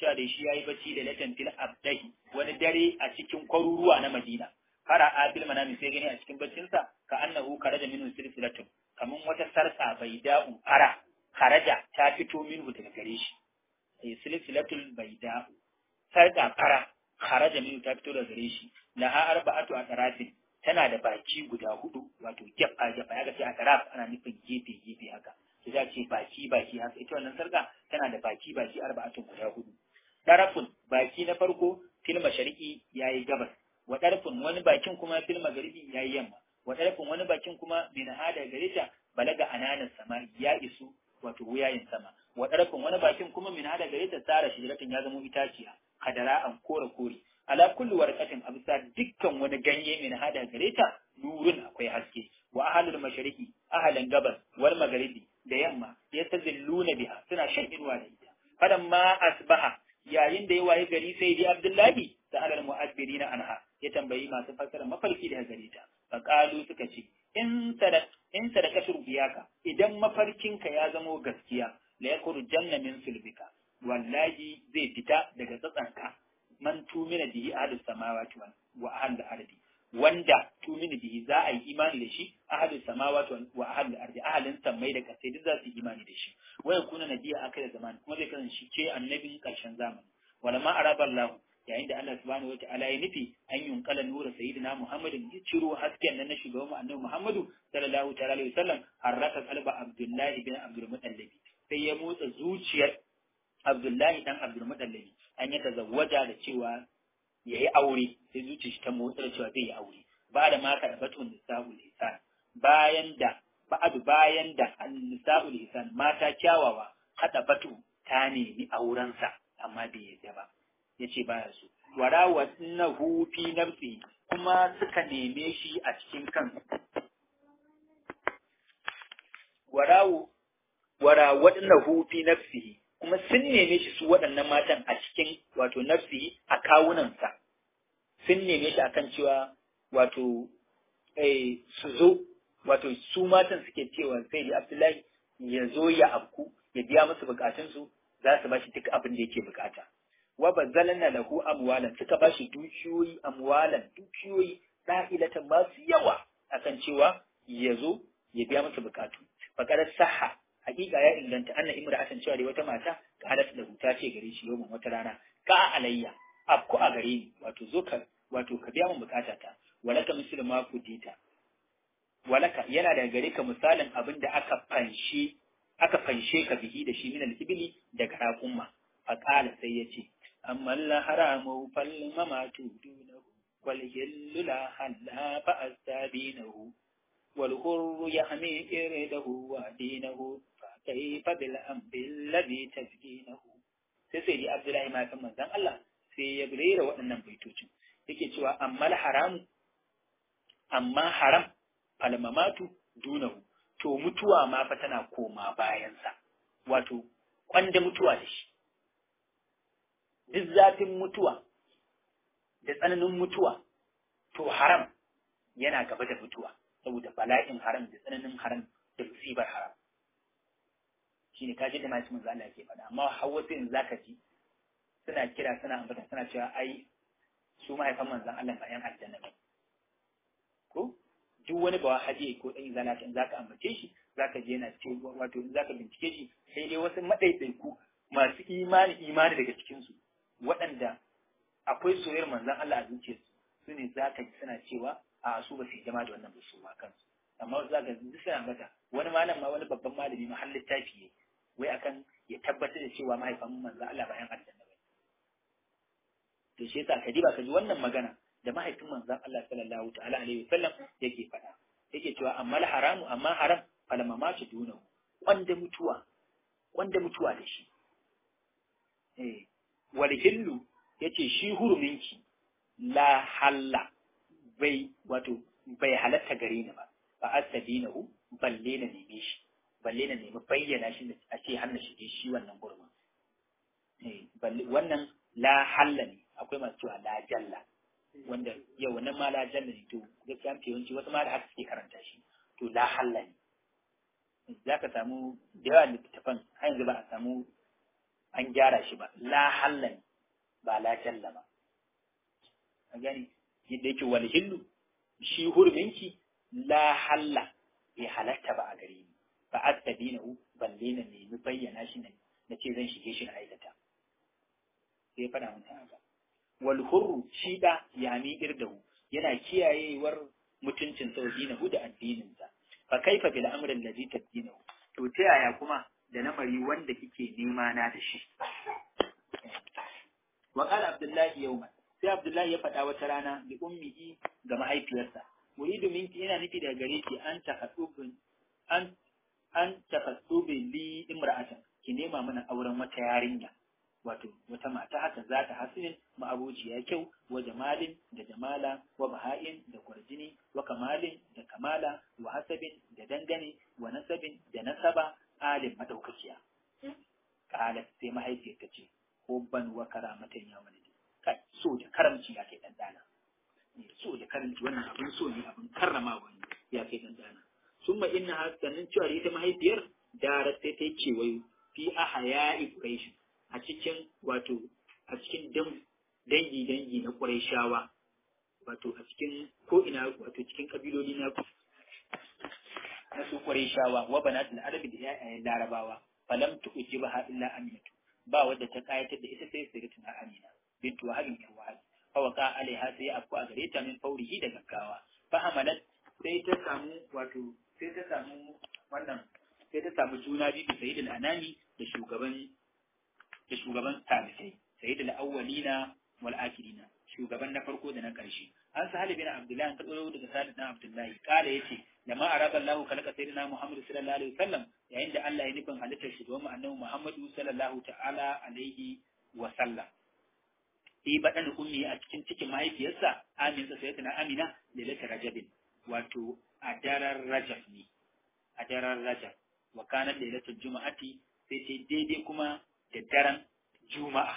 cewa da shi yayi bacci da latan fil abdahi wani dare a cikin kwaruruwa na Madina fara abil manami sai gani a cikin baccinsa ka annahu karaja minhu silsilatun kaman wata sarka bai da'u fara karaja ta fito minhu daga gare shi eh silsilatul baida sarka fara karaja minhu ta fito daga gare shi laha arba'atu atrafin tana da baki guda hudu wato gefa gefa ya ce atraf ana nufin gefe gefe haka sai za ce baki baki haka ita wannan sarka tana da baki baki arba'atun guda hudu darafun baki na farko fil mashariqi yayi gabas wa darfun wani bakin kuma fil magharibi yayi yamma wa darfun wani bakin kuma min hada gareta balaga ananan sama ya isu wato wuyayin sama wa darfun wani bakin kuma min hada gareta tsara shijiratin ya zama itaciya kadara an kore kore ala kulli warqatin abisa dukkan wani ganye min hada gareta nurun akwai haske wa ahlul mashariqi ahlan gabas wal magharibi da yamma yastazilluna biha suna shan inuwa da ita fadan ma asbaha yayin da ya waye gari sai dai abdullahi sa'alar mu'abbirina anha ya tambayi masu fassara mafarki da gare ta faqalu suka ce in sadaq in sadaqatu rubiyaka idan mafarkinka ya zamo gaskiya la yakuru janna min sulbika wallahi zai fita daga tsatsanka man tumina bihi ahlus samawati wa ahlul ardi wanda tumina bihi za a yi imani da shi ahlus samawati wa ahlul ardi ahlin sammai da kasai duk za su yi imani da shi wa yakuna nabiyya akai da zaman kuma zai kasance shi ce annabin karshen zamani wala ma araba Allah yayin da Allah subhanahu wa ta'ala ya nufi an yunkala nura sayyidina Muhammadin ya ciro hasken nan na shugaban mu annabi Muhammadu sallallahu ta'ala alaihi wasallam harraka qalba Abdullahi bin Abdul Muttalib sai ya motsa zuciyar Abdullahi dan Abdul Muttalib an ya tazawwaja da cewa yayi aure sai zuciyar shi ta motsa da cewa zai yi aure ba da ma ka batun nisa'ul lisan bayan da ba'adu bayan da nisa'ul lisan mata kyawawa hada batu ta nemi aurensa amma bai yadda ba ya ce baya so wara nahu fi nafsi kuma suka neme shi a cikin kan warawu wara nahu fi nafsihi kuma sun neme shi su waɗannan matan a cikin wato nafsihi a kawunansa sun neme shi akan cewa wato eh, su zo wato su matan suke cewa sai da Abdullahi ya zo ya afku ya biya musu bukatunsu za su bashi duk abin da yake bukata wa bazzalna lahu amwalan suka bashi dukiyoyi amwalan dukiyoyi da'ilatan masu yawa akan cewa ya zo ya biya musu bukatu faqad sahha hakika ya inganta anna imra'atan cewa da wata mata qalat da ta ce gare shi yau wata rana ka alayya afku a gare ni wato zo ka wato ka biya min bukatata walaka mislu ma kudita walaka yana da gare ka misalin abin da aka fanshe aka fanshe ka bihi da shi min al-ibli daga raƙumma fa qala sai yace amma la haramu fal mamatu dunahu wal hillu la halla fa astabinahu wal hurru yahmi irdahu wa dinahu fa kayfa bil amri alladhi tazkinahu sai sai di abdullahi ma kan manzon Allah sai ya rera waɗannan baitocin yake cewa amma haramu amma haram falmamatu dunahu to mutuwa ma fa tana koma bayansa wato kwanda mutuwa da shi duk zafin mutuwa da tsananin mutuwa to haram yana gaba da mutuwa saboda bala'in haram da tsananin haram da musibar haram shine kaji da masu manzo Allah yake faɗa amma hawa sai in zaka ji suna kira suna ambata suna cewa ai su mahaifan manzon Allah ba yan aljanna ba ko duk wani ba haje ko dan izala in zaka ambace shi zaka je yana ce wato in zaka bincike shi sai dai wasu madaidaiku masu imani imani daga cikin su waɗanda akwai soyayyar manzon Allah a zuciyarsu su ne zaka ji suna cewa a su ba su jama da wannan ba su ma kansu amma zaka ji suna ambata wani malam ma wani babban malami ma har littafi ne wai akan ya tabbatar da cewa mahaifan manzon Allah bayan aljanna ba to shi yasa ka ba ka ji wannan magana da mahaifin manzon Allah sallallahu ta'ala alaihi wasallam yake faɗa yake cewa amma haramu amma haram falama ma su duna wanda mutuwa wanda mutuwa da shi eh wal hillu yace shi huruminki la halla bai wato bai halatta gare ni ba fa astadinahu balle na neme shi balle na nemi bayyana shi a ce har na shige shi wannan gurbin eh balle wannan la halla ne akwai masu cewa la jalla wanda yau wannan ma la jalla ne to gaskiya mafi yawanci wasu ma da haka suke karanta shi to la halla ne za ka samu da yawa littattafan har yanzu ba a samu an gyara shi ba la hallan ba la jalla ba a gani yadda yake wal hillu shi hurminki la halla bai halatta ba a gare ni ba astabinahu balle na nemi bayyana shi ne na ce zan shige shi na aikata sai faɗa mun haka wal hurru shi da yami irdahu yana kiyayewar mutuncin sau dinahu da addininsa fa kaifa bil amri allazi tadinahu to ta yaya kuma da namari wanda kike nema na da shi wa qala abdullahi yawman sai abdullahi ya faɗa wata rana bi ummihi ga mahaifiyarsa muridu minki ina nufi daga gare ki an tahaddubin an an tahaddubin li imra'atan ki nema mana auren wata yarinya wato wata mata haka za ta hasinin ma'abuciya kyau wa jamalin da jamala wa baha'in da kwarjini wa kamalin da kamala wa hasabin da dangane wa nasabin da nasaba alin madaukakiya qalat sai mahaifiyar ta ce hubban wa karamatan ya walidi kai so da karamci ya kai dan dana so da karamci wannan abin so ne abin karramawa ne ya kai dan dana summa inna hasanin cewa ita mahaifiyar darar sai ta yi kewayo fi ahaya'i quraish a cikin wato a cikin dangi dangi na qurayshawa wato a cikin ko ina wato cikin kabiloli na na su qurayshawa wa banatul arabi da yayayen larabawa falam tu'jibaha illa aminatu ba wadda ta kayatar da ita sai sayyidatuna amina bintu wahabin yar wahab fa waqa alaiha sai afku a gare ta min faurihi da gaggawa fa hamalat sai ta samu wato sai ta samu wannan sai ta samu juna biyu da sayyidul anami da shugaban da shugaban tabi'ai sayyidul awwalina wal akhirina shugaban na farko da na ƙarshe an sa bin abdullahi an karɓo daga salih dan abdullahi kala yace da ma araba Allah kalaka sayyidina Muhammad sallallahu alaihi wasallam yayin da Allah ya nufin halittar shugaban annabi Muhammad sallallahu ta'ala alaihi wa sallam fi badan ummi a cikin cikin mahaifiyarsa amin sa sayyidina Amina lailatul rajabin wato a daren rajab ne a daren rajab wa kana lailatul juma'ati sai sai daidai kuma da daren juma'a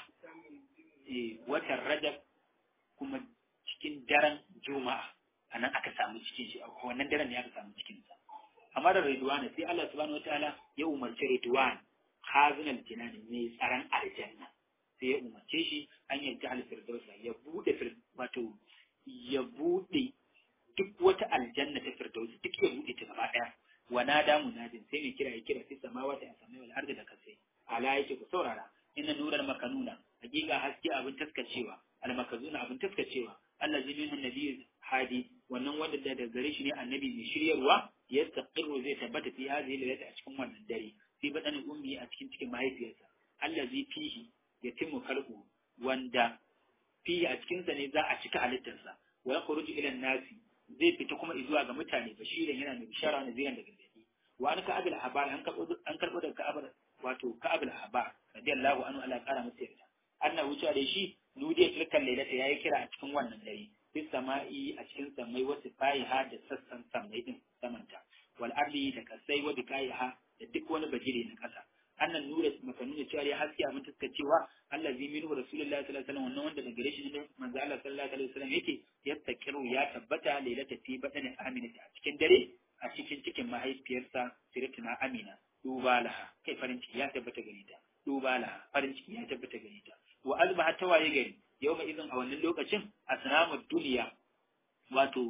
eh watan rajab kuma cikin daren juma'a a nan aka samu cikin shi a wannan daren ne aka samu cikin sa amma da ridwan sai Allah subhanahu wataala ya umarci ridwan hazinal jinan mai tsaron aljanna sai ya umarce shi an yanki al firdausa ya bude wato ya bude duk wata aljanna ta firdausi duk ya bude ta gaba daya wa nada munadin sai mai kira ya kira sai samawati a samai wal ardi da kasai ala yake ku saurara inna nural makanuna hakika haske abin taskacewa al makazuna abin taskacewa allazi minhu nabiyyu hadi wannan wanda da daga gare shi ne annabi mai shiryarwa ya taqirru zai tabbata fi hadhihi lailati a cikin wannan dare fi badan ummi a cikin cikin mahaifiyarsa allazi fihi yatimmu khalqu wanda fihi a cikin sa ne za a cika halittarsa wa yakhruju ila nasi zai fita kuma zuwa ga mutane bashiran yana mai bishara na ziran da gargadi wa an ka'abil habar an karbo an karbo daga ka'abar wato ka'abil habar radiyallahu anhu Allah kara masa yarda annahu cewa da shi nudiya tilkan lailata yayi kira a cikin wannan dare fi sama'i a cikin samai wasu fayiha da sassan samai din samanta wal ardi da kasai wa bikaiha da duk wani bajire na kasa annan nura maka nuna cewa ya haske abin taska cewa Allah zai minu rasulullahi sallallahu alaihi wasallam wannan wanda daga shi ne manzo Allah sallallahu alaihi wasallam yake yattakiru ya tabbata lailata fi badani amina a cikin dare a cikin cikin mahaifiyarsa siratuna amina duba laha kai farin ciki ya tabbata gare ta duba laha farin ciki ya tabbata gare ta wa azbaha tawaye gari yau mai izin a wannan lokacin asnamud duniya wato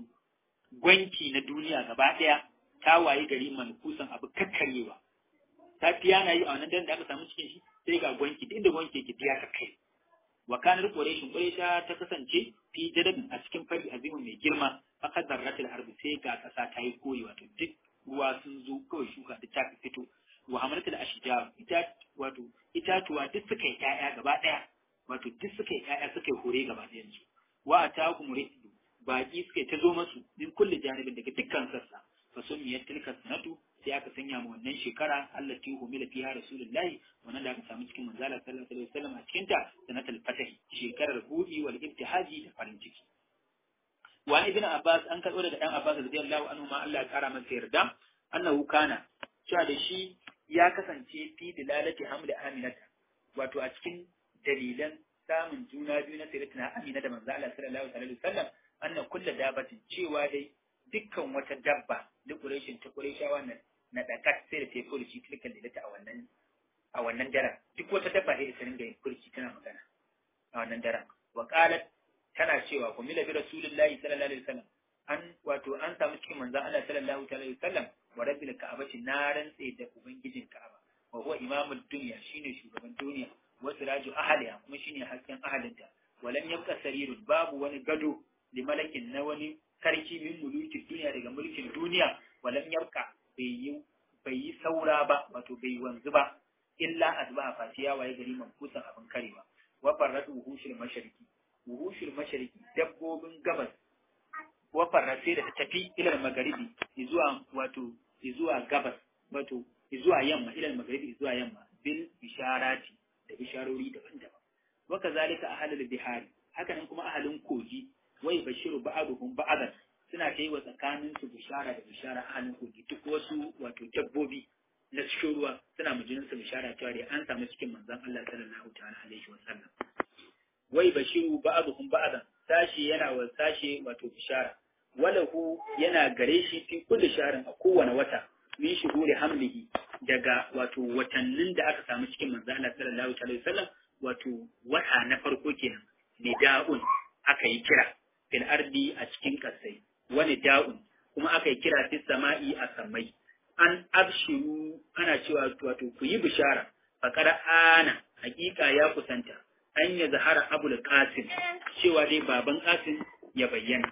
gwanki na duniya gaba daya ta waye gari mankusan abu kakkarewa ta fiya na yi a wannan daren da aka samu cikin shi sai ga gwanki inda gwanki yake fiya ta kai wa kanar quraishin quraisha ta kasance fi jadabin a cikin fari azimin mai girma aka zarratul ardi sai ga kasa ta yi koyi wato duk ruwa sun zo kawai shuka da ta fito wa hamalatul ashjar ita wato itatuwa duk suka yi ƴaƴa gaba ɗaya wato duk suka yi ƴaƴa suka yi hore gaba ɗayan su wa atakum rizqu baki suka ta zo masu min kulli janibin daga dukkan sassa fa sumiyat tilka sanatu sai aka sanya mu wannan shekara Allah ti humila fiha rasulullahi wannan da aka samu cikin manzala sallallahu alaihi wasallam a cikin ta sanatul fatah shekarar budi wal ibtihaji da farin ciki wa ibn abbas an karbo daga dan abbas radiyallahu anhu ma Allah ya kara masa yarda annahu kana cewa da shi ya kasance fi dilalati hamli aminata wato a cikin dalilan samun juna biyu na sayyidatina amina da manzo Allah sallallahu alaihi wasallam anna kullu dabatin cewa dai dukkan wata dabba da quraishin ta quraishawa nan na dakat sai da teku da shi tilkan da a wannan a wannan daren duk wata dabba da ta ringa yin furci tana magana a wannan daren wa qalat tana cewa ku mila bi rasulillahi sallallahu alaihi wasallam an wato an samu cikin manzon Allah sallallahu alaihi wasallam wa rabbil ka'abati na rantse da ubangijin ka'aba wa huwa imamul dunya shine shugaban duniya wa siraju ahliha kuma shine hasken ahalinta walam yabqa sarirun babu wani gado li malakin na wani sarki min mulukin duniya daga mulkin duniya walam yabqa bai yi bai yi saura ba wato bai wanzu ba illa azba fatiya waye gari mankusan abin karewa wa farratu wuhushul mashariki wuhushul mashariki dabbobin gabas wa farrase da ta tafi ilal magaribi zuwa wato zuwa gabas wato zuwa yamma ilal magaribi zuwa yamma bil bisharati da bisharori daban-daban wa kazalika ahlul bihari haka nan kuma ahalin kogi wai bashiru ba'aduhum ba'adan suna kai wa tsakanin su bishara da bishara ahalin kogi duk wasu wato dabbobi na cikin ruwa suna mujinin su bishara cewa dai an samu cikin manzon Allah sallallahu ta'ala alaihi wa sallam wai bashiru ba'aduhum ba'adan sashi yana wa sashi wato bishara walahu yana gare shi fi kulli sharin a kowane wata min shuhuri hamlihi daga wato watannin da aka samu cikin manzo Allah sallallahu alaihi wasallam wato wata na farko kenan nida'un aka yi kira fil ardi a cikin kasai wani da'un kuma aka yi kira fis sama'i a samai an abshiru ana cewa wato ku yi bishara faqara ana hakika ya kusanta an ya zahara abul qasim cewa dai baban qasim ya bayyana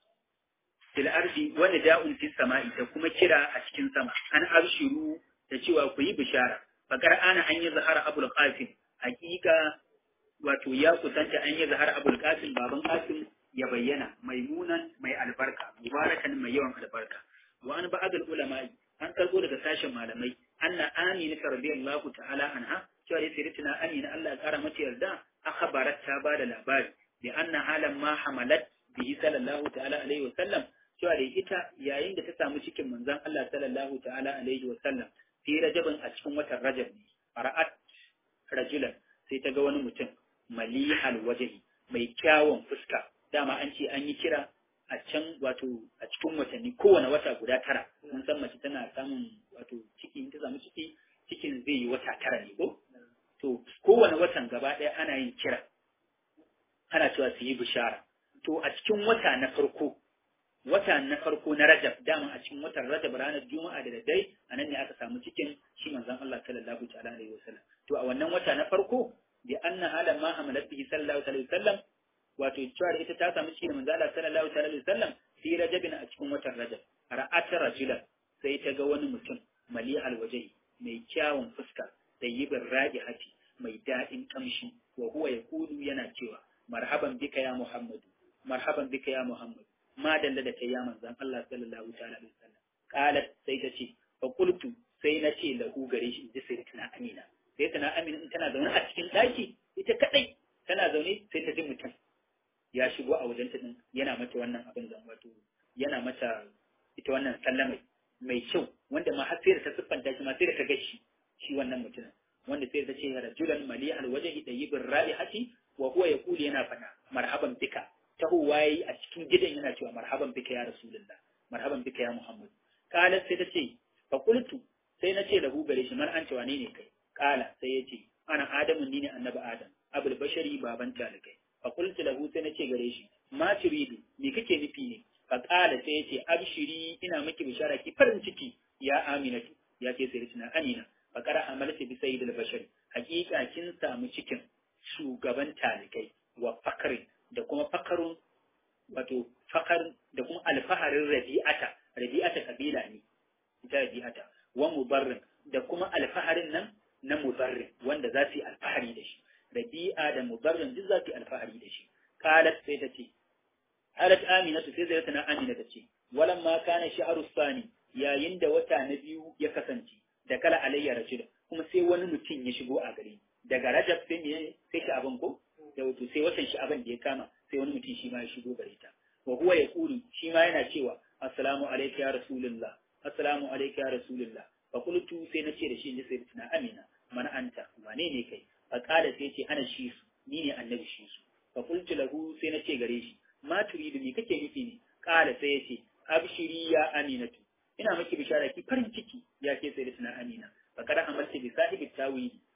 fil ardi wani da'un fis sama'i da kuma kira a cikin sama an abshiru da cewa ku yi bishara fakar ana an yi zahara abul qasim hakika wato ya kusanta an yi zahara abul qasim baban qasim ya bayyana maimunan mai albarka mubarakan mai yawan albarka wa an ba'd ulama'i an karbo daga sashen malamai anna amina radiyallahu ta'ala anha cewa dai sayyidatina amina Allah ya kara mata yarda akhbarat ta bada labari bi anna halan ma hamalat bihi sallallahu ta'ala alaihi wa sallam cewa da ita yayin da ta samu cikin manzon Allah sallallahu ta'ala alaihi wa sallam fi rajabin a cikin watan rajab ne fara'at rajulan sai ta ga wani mutum malihal wajhi mai kyawun fuska dama an ce an yi kira a can wato a cikin watanni kowane wata guda tara mun san mace tana samun wato ciki in ta samu ciki cikin zai yi wata tara ne ko to kowane watan gaba ɗaya ana yin kira ana cewa su yi bishara to a cikin wata na farko wata na farko na Rajab dama a cikin watan Rajab ranar Juma'a da daddare a nan ne aka samu cikin shi manzon Allah sallallahu ta'ala alaihi wasallam to a wannan wata na farko bi anna hala ma hamalat bihi sallallahu alaihi wasallam wato cewa da ita ta samu cikin manzon Allah sallallahu ta'ala alaihi wasallam fi Rajabin a cikin watan Rajab ra'at rajulan sai ta ga wani mutum mali alwajhi mai kyawun fuska da yibin hati mai daɗin kamshi wa huwa yaqulu yana cewa marhaban bika ya Muhammadu marhaban bika ya Muhammadu ma dalla da kai ya manzan Allah sallallahu ta'ala alaihi wasallam qalat sai ta ce fa qultu sai na ce lahu gare shi inda sai tana amina sai tana amina in tana zaune a cikin daki ita kadai tana zaune sai ta ji mutum ya shigo a wajen ta din yana mata wannan abin zan wato yana mata ita wannan sallamai mai kyau wanda ma har sai da ta siffanta shi ma sai da ta gashi shi wannan mutumin wanda sai da ta ce rajulan mali alwajhi tayyibir ra'ihati wa huwa yaqulu yana fada marhaban bika tahowa yayi a cikin gidan yana cewa marhaban bika ya rasulullah marhaban bika ya muhammad kala sai ta ce fa qultu sai na ce lahu gare shi man an ce wane ne kai kala sai ya ce ana adamu ni ne annabi adam abul bashari baban talikai fa qultu lahu sai na ce gare shi ma turidu me kake nufi ne fa kala sai ya ce abshiri ina miki bishara ki farin ciki ya aminatu ya ce sai tuna amina fa qara amalati bi sayyidil bashari hakika kin samu cikin shugaban talikai wa fakrin da kuma fakarun wato fakar da kuma alfaharin rabi'ata rabi'ata kabila ne ita rabi'ata wa mubarrin da kuma alfaharin nan na mubarrin wanda za su yi alfahari da shi rabi'a da mubarrin duk za su yi alfahari da shi qalat sai ta ce qalat aminatu sai zai tana amina ta ce walan ma kana sha'ru sani yayin da wata na biyu ya kasance da kala alayya rajul kuma sai wani mutum ya shigo a gari daga rajab sai me sai shi abin ko da wato sai watan shi abin da ya kama sai wani mutum shi ma ya shigo gare ta wa huwa ya kuri shi ma yana cewa assalamu alayka ya rasulullah assalamu alayka ya rasulullah fa qultu sai na ce da shi inda sai tuna amina man anta wane ne kai fa qala sai ce ana shi su ni ne annabi shi su fa qultu lahu sai na ce gare shi ma turidu me kake nufi ne qala sai ya ce abshiri ya aminatu ina miki bishara ki farin ciki ya ke sai tuna amina fa kada amalta bi sahibi tawili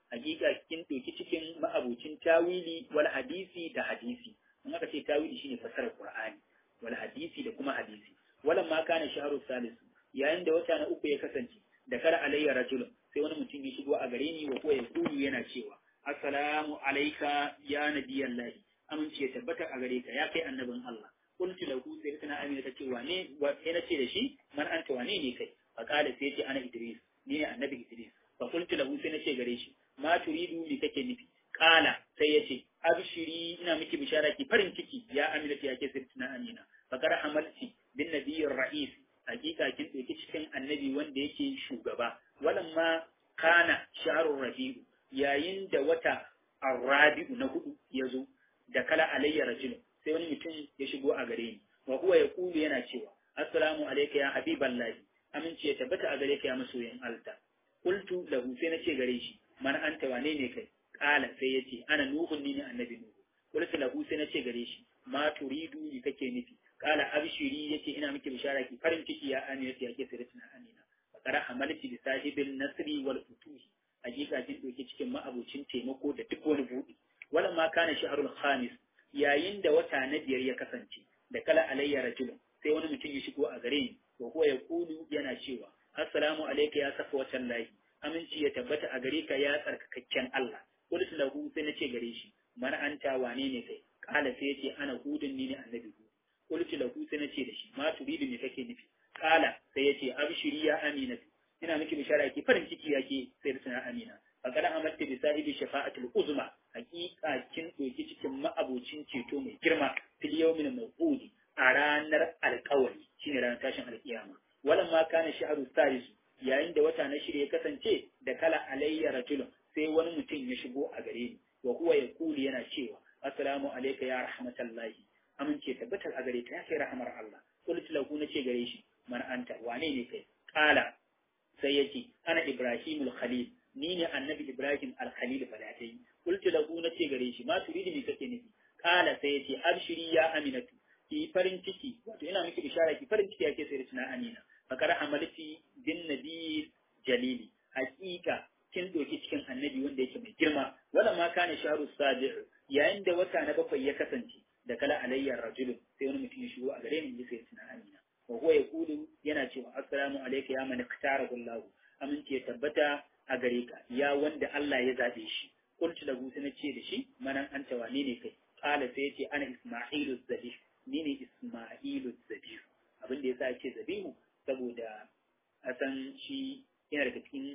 hakika kin ɗauki cikin ma'abucin tawili wal hadisi da hadisi in aka ce tawili shine fasarar qur'ani wal hadisi da kuma hadisi walan ma kana shahru salis yayin da wata na uku ya kasance da kara alayya rajulun sai wani mutum ya shigo a gare ni wa ko ya kulu yana cewa assalamu alayka ya nabiyallahi amince ya tabbata a gare ka ya kai annabin Allah qultu lahu sai tana amina ta ce wane wa sai na ce da shi man anta wane ne kai fa qala sai ce ana idris ni ne annabi idris fa qultu lahu sai na ce gare shi ma turidu li kake nufi qala sai ya ce abshiri ina miki bishara ki farin ciki ya amina ya ke sirtuna amina fa kar hamalti bin nabiyyir ra'is hakika kin ɗauki cikin annabi wanda yake shugaba walan ma kana shaharun rabi'u yayin da wata arrabi'u na hudu ya zo da kala alayya rajulun sai wani mutum ya shigo a gare ni wa huwa yaqulu yana cewa assalamu alayka ya habiballahi aminci ya tabbata a gare ka ya masoyin alta qultu lahu sai nace gare shi man anta wane ne kai qala sai yace ana nuhun ni ne annabi nuhu qultu lahu sai nace gare shi ma turidu ni kake nufi qala abshiri yace ina miki bishara ki farin ciki ya amina ya ke sirrin amina fakara hamalti bi sahibil nasri wal futuhi hakika kin doke cikin ma'abucin taimako da duk wani buɗi wala ma kana shahrul khamis yayin da wata na biyar ya kasance da kala alayya rajulun sai wani mutum ya shigo a gare ni wa huwa yaqulu yana cewa assalamu alayka ya safa watan lahi aminci ya tabbata a gare ka ya tsarkakakken Allah qultu lahu sai nace gare shi man anta wane ne kai kala sai yace ana hudun ni ne annabi hud qultu lahu sai nace da shi ma turidu me kake nufi kala sai yace abshiri ya aminatu ina miki bishara ki farin ciki yake sai da suna amina faqad amalta bi sahibi shafa'atul uzma hakika kin doki cikin ma'abocin ceto mai girma fil yawmin mawqudi a ranar alƙawari shine ranar tashin alƙiyama walan ma kana sha'ru salis yayin da wata na shirye kasance da kala alayya rajulun sai wani mutum ya shigo a gare ni wa huwa yaqulu yana cewa assalamu alayka ya rahmatallahi amince tabbatar a gare ka ya kai rahmar Allah qultu lahu nace gare shi man anta wane ne kai qala sai yace ana ibrahimul khalil ni ne annabi ibrahim al-khalil falatai qultu lahu nace gare shi ma turidi me kake nufi qala sai yace abshiri ya aminatu ki farin ciki wato ina miki bishara ki farin ciki yake sai da amina fakar amalti bin nabi jalili hakika kin doki cikin annabi wanda yake mai girma wala ma kana sharu sabi yayin da wata na bakwai ya kasance da kala alayya rajulun sai wani mutum ya shigo a gare ni sai da amina wa huwa yaqulu yana cewa assalamu alayka ya man ikhtara Allah aminci ya tabbata a gare ka ya wanda Allah ya zabe shi qultu lahu sai na ce da shi manan anta wane ne kai qala sai yace ana isma'ilu zabih ni ne isma'ilu zabih abin da yasa yace zabihu saboda a san shi yana daga cikin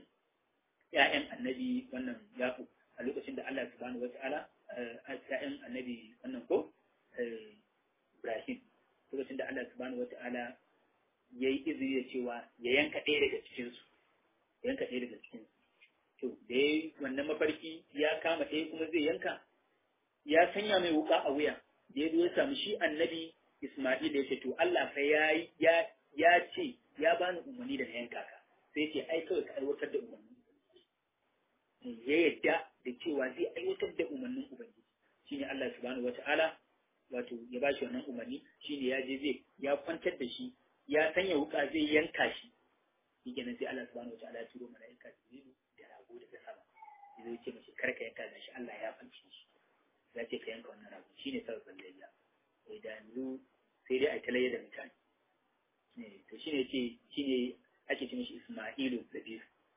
ƴaƴan annabi wannan yaqub a lokacin da Allah subhanahu wataala ƴaƴan annabi wannan ko Ibrahim lokacin da Allah subhanahu wataala ya yi izini da cewa ya yanka ɗaya daga cikinsu ya yanka ɗaya daga cikinsu to da ya yi wannan mafarki ya kama ɗaya kuma zai yanka ya sanya mai wuka a wuya da ya zo ya samu shi annabi Isma'il ya ce to Allah fa ya ya ya ce ya bani umarni da na yanka ka sai ce ai kawai ka aiwatar da umarnin ya yadda da cewa zai aiwatar da umarnin ubangiji shine Allah subhanahu wata'ala wato ya ba shi wannan umarni shine ya je zai ya kwantar da shi ya sanya wuka zai yanka shi shi kenan sai Allah subhanahu wataala ya turo mala'ika Jibrilu da rago daga sama ya zo ce mashi kar ka yanka shi Allah ya fanci shi ya ce ka yanka wannan rago shine sabon layya sai da yanzu sai dai a talayya da mutane to shine ce shine ake ce mishi Isma'ilu Zabir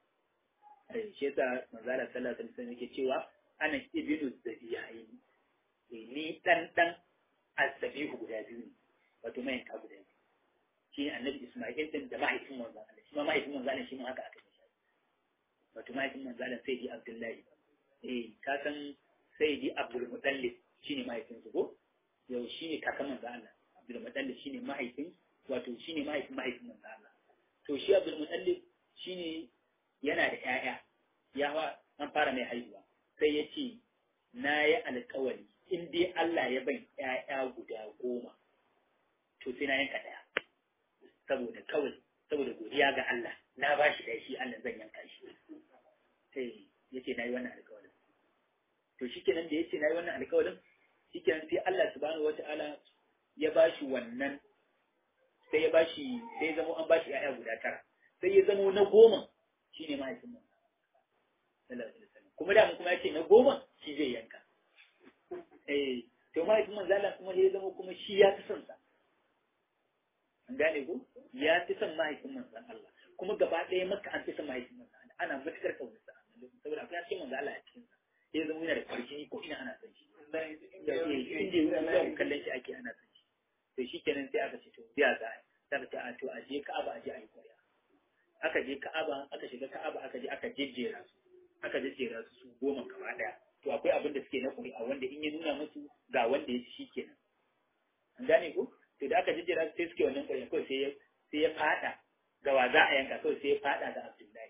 eh shi yasa manzo Allah sallallahu alaihi wasallam yake cewa ana ibnu zabiyain ni dan dan azzabihu guda biyu ne wato mai ka guda biyu shi ne annabi Ismail din da mahaifin manzon Allah shi ma mahaifin manzon Allah shi ma haka aka yi wato mahaifin manzon Allah sai di Abdullahi eh ka san sai di Abdul Muttalib shine mahaifin su ko yau shine kakan manzon Allah Abdul Muttalib shine mahaifin wato shine mahaifin mahaifin manzon Allah to shi Abdul Muttalib shine yana da ƴaƴa yawa an fara mai haihuwa sai ya ce na yi alkawari in dai Allah ya ban ƴaƴa guda goma to sai na yanka ɗaya saboda kawai saboda godiya ga Allah na ba shi ɗaya shi Allah zan yanka shi sai ya ce na yi wannan alkawarin to shi kenan da ya ce na yi wannan alkawarin shi kenan sai Allah subhanahu wa ta'ala ya ba shi wannan sai ya ba shi sai ya zama an ba shi ƴaƴa guda tara sai ya zama na goma shine mahaifin mu sallallahu alaihi wasallam kuma da kuma ya ce na goma shi zai yanka eh to mahaifin manzo Allah kuma ya zama kuma shi ya fi son sa an gane ko ya fi son mahaifin manzo Allah kuma gaba ɗaya maka an fi son mahaifin manzo Allah ana matukar kaunar sa saboda akwai cikin manzo Allah a cikin sa ya zama yana da ƙarfi ko ina ana son shi inda ya kallon shi ake ana son shi to shi kenan sai aka ce to biya za a yi ta a to a je Ka'aba a je a yi ƙuri'a aka je Ka'aba aka shiga Ka'aba aka je aka jejjera su aka jejjera su su goma gaba daya to akwai abin da suke na ƙuri'a wanda in ya nuna musu ga wanda ya ci shi kenan an gane ko to da aka jejjera su sai suke wannan ƙuri'a kawai sai ya sai ya fada ga wa za a yanka kawai sai ya fada ga Abdullahi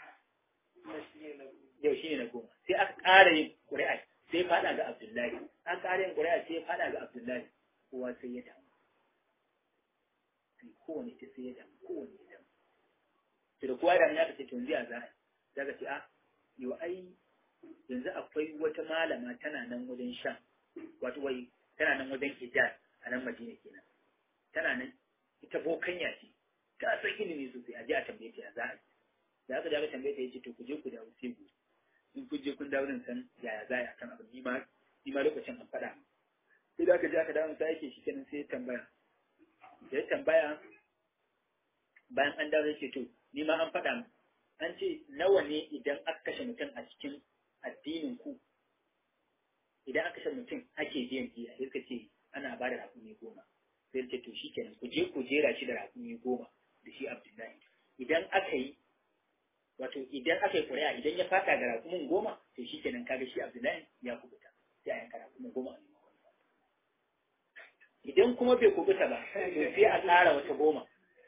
yau shine na goma sai aka ƙara yin ƙuri'a sai ya fada ga Abdullahi an ƙara yin ƙuri'a sai ya fada ga Abdullahi kowa sai ya damu sai kowane ta sai ya damu kowane ya damu to da kowa da ya ka ce to yanzu a za a ka ce a yau ai yanzu akwai wata malama tana nan wajen shan wato wai tana nan wajen hijaz a nan madina kenan tana nan ita bokanya ce ta san ilimi sosai a je a tambaye ta za a yi da aka je aka tambaye ta yace to ku je ku dawo sai ku in kun je kun dawo nan san yaya za a yi akan abu ni ma ni ma lokacin an faɗa sai da aka je aka dawo sai yake shi kenan sai ya tambaya da ya tambaya bayan an dawo yake to ni ma an faɗa an ce nawa ne idan aka kashe mutum a cikin addinin ku idan aka kashe mutum ake biyan biya sai suka ce ana ba da rakumi goma sai ce to shikenan ku je ku jera shi da rakumi goma da shi abdullahi idan aka yi wato idan aka yi ƙuri'a idan ya fata da rakumin goma to shikenan kaga shi abdullahi ya kubuta sai a yanka rakumin goma a idan kuma bai kubuta ba to sai a ƙara wata goma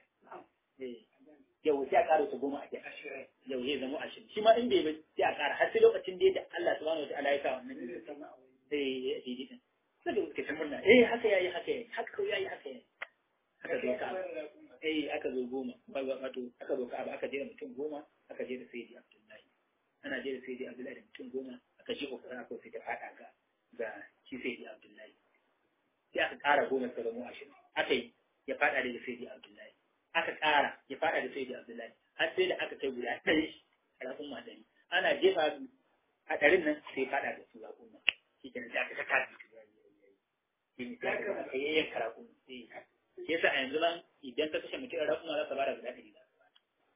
yau sai a ƙara wata goma a kai yau zai zama ashirin shi ma in bai bai sai a ƙara har sai lokacin da yadda Allah subhanahu wataala ya sa wannan ne sai ya daidai din sai da suke ta murna eh haka yayi haka yayi haka kawai yayi haka yayi aka zo ka eh aka zo goma wato aka zo ka aka je da mutum goma aka je da sayyidi Abdullahi ana je da sayyidi Abdullahi da mutum goma aka je kokara aka sai ta fada ga ga shi sayyidi Abdullahi sai aka ƙara goma sai zama ashirin aka yi ya fada da sayyidi Abdullahi aka ƙara ya fada da sayyidi Abdullahi har sai da aka kai guda ɗari a rafin madani ana jefa su a ɗarin nan sai fada da su raƙuma shi kenan sai aka saka su shi ne sai aka aka yayyan karakun sai shi yasa a yanzu nan idan ka kashe mutum raƙuma za ka bada guda ɗari za ka bada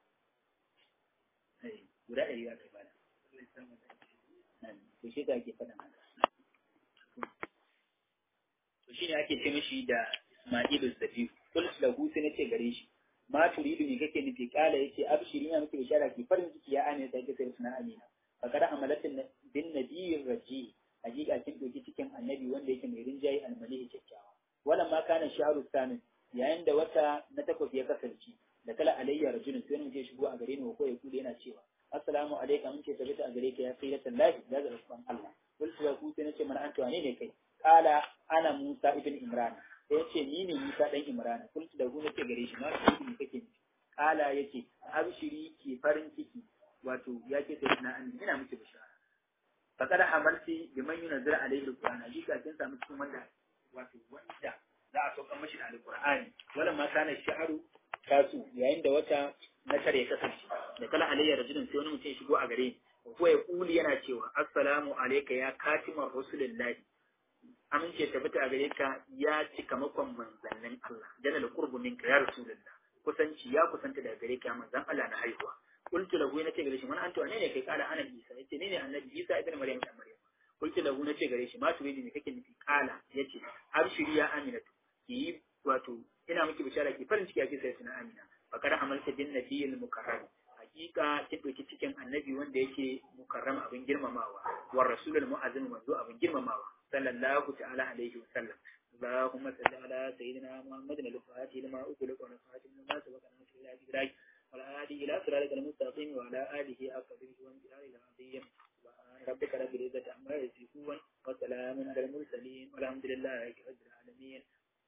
guda ɗari za ka bada to shi da ake faɗa haka to shi ne ake ce mishi da Ismailu Zabiu kul lahu sai nace gare shi ma turidu me kake nufi kala yace abshiri ina miki bishara ki farin ciki ya amina sai kace suna amina fa kada amalatin bin nabiyyin raji hakika kin doki cikin annabi wanda yake mai rinjayi almalihi kyakkyawa wannan ma kana sharu samin yayin da wata na takwas ya kasance da kala alayya rajulun sai mun je shigo a gare ni ko ya kude yana cewa assalamu alaikum mun ce tabbata a gare ka ya sayyidatan lahi da ga rasulun Allah kul lahu sai nace mana antu wane ne kai kala ana Musa ibn Imran sai yace ni ne Musa dan Imran kun da hu nake gare shi ma shi ne kake ni kala yace abshiri ki farin ciki wato yake sai na an ina miki bishara fakar hamarti biman yunzir alaihi alquran hakika kin samu cikin wanda wato wanda za a sauka mashi da alqur'ani wala ma kana shi'aru tasu yayin da wata na tare ya kasance da kala alayya rajulun sai wani mutum ya shigo a gare ni ko ya kuli yana cewa assalamu alayka ya katimar rasulullahi amince tabbata a gare ka ya cika makon manzannin Allah jana qurbu minka ya rasulullah kusanci ya kusanta daga gare ka manzan Allah na haihuwa qultu lahu nace gare shi man antu ne ne kai kala ana Isa yace ne ne annabi Isa ibn Maryam dan Maryam qultu lahu nace gare shi ma turidi ne kake nufi kala yace abshiri ya aminatu ki wato ina miki bishara ki farin ciki ake sai suna amina fakar amalta bin nabiyil mukarram hakika kin doki cikin annabi wanda yake mukarram abin girmamawa war rasulul mu'azzim manzo abin girmamawa sallallahu ta'ala alaihi wa sallam اللهم صل على سيدنا محمد الفاتح لما أغلق والخاتم لما سبق ناصر إلى إدراك والهادي إلى صراطك المستقيم وعلى آله حق قدره وامتنانه العظيم سبحان ربك رب العزة عما يصفون وسلام على المرسلين والحمد لله رب العالمين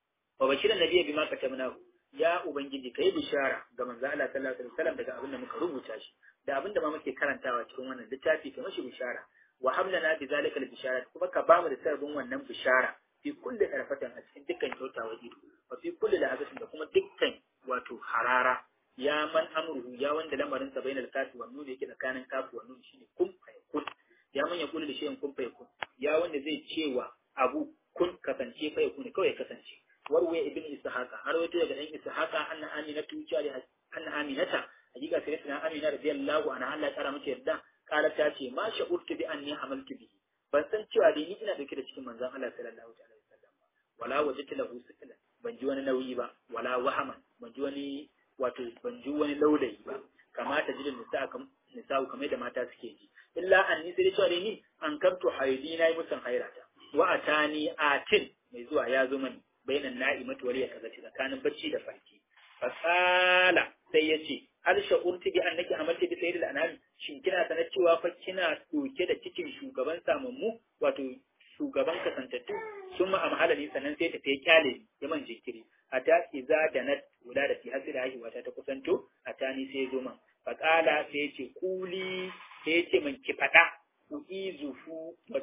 وبشر النبي بما كتبناه ya ubangiji kai bishara ga manzo Allah sallallahu alaihi wasallam daga abin da muka rubuta shi da abin da ma muke karantawa cikin wannan littafi ka mashi bishara wa hamlana bi zalika al-bishara kuma ka bamu da sarbin wannan bishara fi kulli tarfatan a cikin dukkan kyautawa ido wa fi kulli lahazatin da kuma dukkan wato harara ya man amruhu ya wanda lamarin sa bainal kafi wa nun yake tsakanin kafi wa nun shine kun kun ya man yaqulu da shay'in kun fayakun ya wanda zai cewa abu kun kasance fayakun kawai kasance warwaya ibn ishaqa har wato daga dan ishaqa anna aminatu cewa anna aminata hakika sai tana amina radiyallahu anha Allah ya kara mata yarda kala ta ce ma sha'urtu bi anni hamaltu bihi ban san cewa dai ni ina dauke da cikin manzon Allah sallallahu alaihi wasallam ba wala wajadtu lahu sikla ban ji wani nauyi ba wala wahaman ban ji wani wato ban ji wani laulayi ba kamata jidin nisa kam nisa kamar da mata suke ji illa anni sai cewa dai ni an kamtu haidi nayi musan hairata wa atani atin mai zuwa ya zo mani bainan na'imatu wal yakazati tsakanin bacci da farki fasala sai ya ce hal sha'urti bi annaki amalti bi sayyidil anam shin kina sanar cewa fa kina doke da cikin shugaban samammu wato shugaban kasantattu sun ma amhala sannan sai ta kai kyale ya man jinkiri ata iza da nat wula da fi hasira haihuwa ta kusanto ata ni sai zo man faqala sai ya ce kuli sai ya ce man ki fada uizuhu wa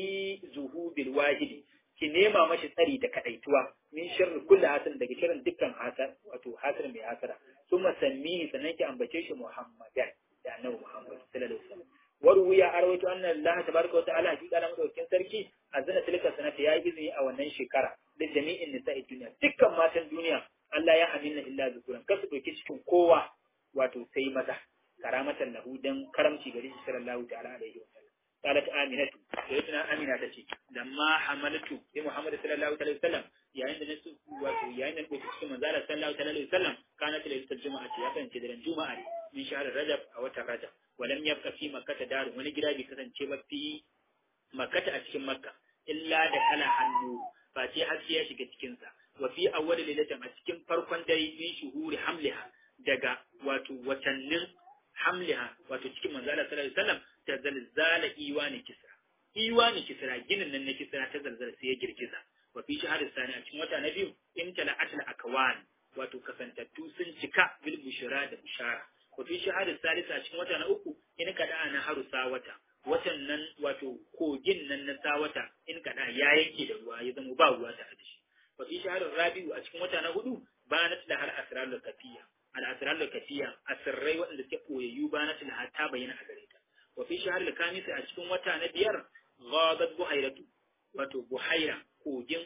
uizuhu bil wahidi ki nema mashi tsari da kadaituwa min sharri kulli hasan daga shirin dukkan hasar wato hasar mai hasara summa sammihi sannan ki ambace shi muhammadan da annabi muhammad sallallahu alaihi wasallam warwiya arwaytu anna allah tabaraka wa ta'ala hakika na madaukakin sarki azana tilka sanata yayi izini a wannan shekara da jami'in nisa'i duniya dukkan matan duniya Allah ya amina illa zukuran kasu doki cikin kowa wato sai maza karamatan lahu dan karamci gare shi sallallahu ta'ala alaihi wasallam قالت آمنة سيدنا آمنة تشي لما حملت بمحمد صلى الله عليه وسلم yayin da na su wato yayin da nake cikin manzala sallallahu alaihi wasallam kana ta lailatul juma'a ce ya kasance daren juma'a ne min shahr rajab a watan rajab walam yabqa fi makkah daru wani gida bai kasance ba fi makkah a cikin makka illa da kala hannu ba ce haske ya shiga cikin sa wa fi awwal lailatin a cikin farkon dare min shuhuri hamliha daga wato watannin hamliha wato cikin manzala sallallahu alaihi wasallam ta zalzala iwani kisra iwani kisra ginin nan na kisra ta zalzala sai ya girgiza wa fi shahar sani a cikin wata na biyu in tala atal akwan wato kasantattu sun cika bil bushra da bushara wa fi shahar salisa a cikin wata na uku in kada ana haru sawata watan nan wato kogin nan na sawata in kada ya yanke da ruwa ya zama ba ruwa tare da shi wa fi shahar rabiu a cikin wata na hudu banat da har asrarul kafiya al asrarul kafiya asirrai waɗanda suke koyayyu banat da ta bayyana a gare ta wa fi shahar al-kamis a cikin wata na biyar ghadat buhairatu wato buhaira kogin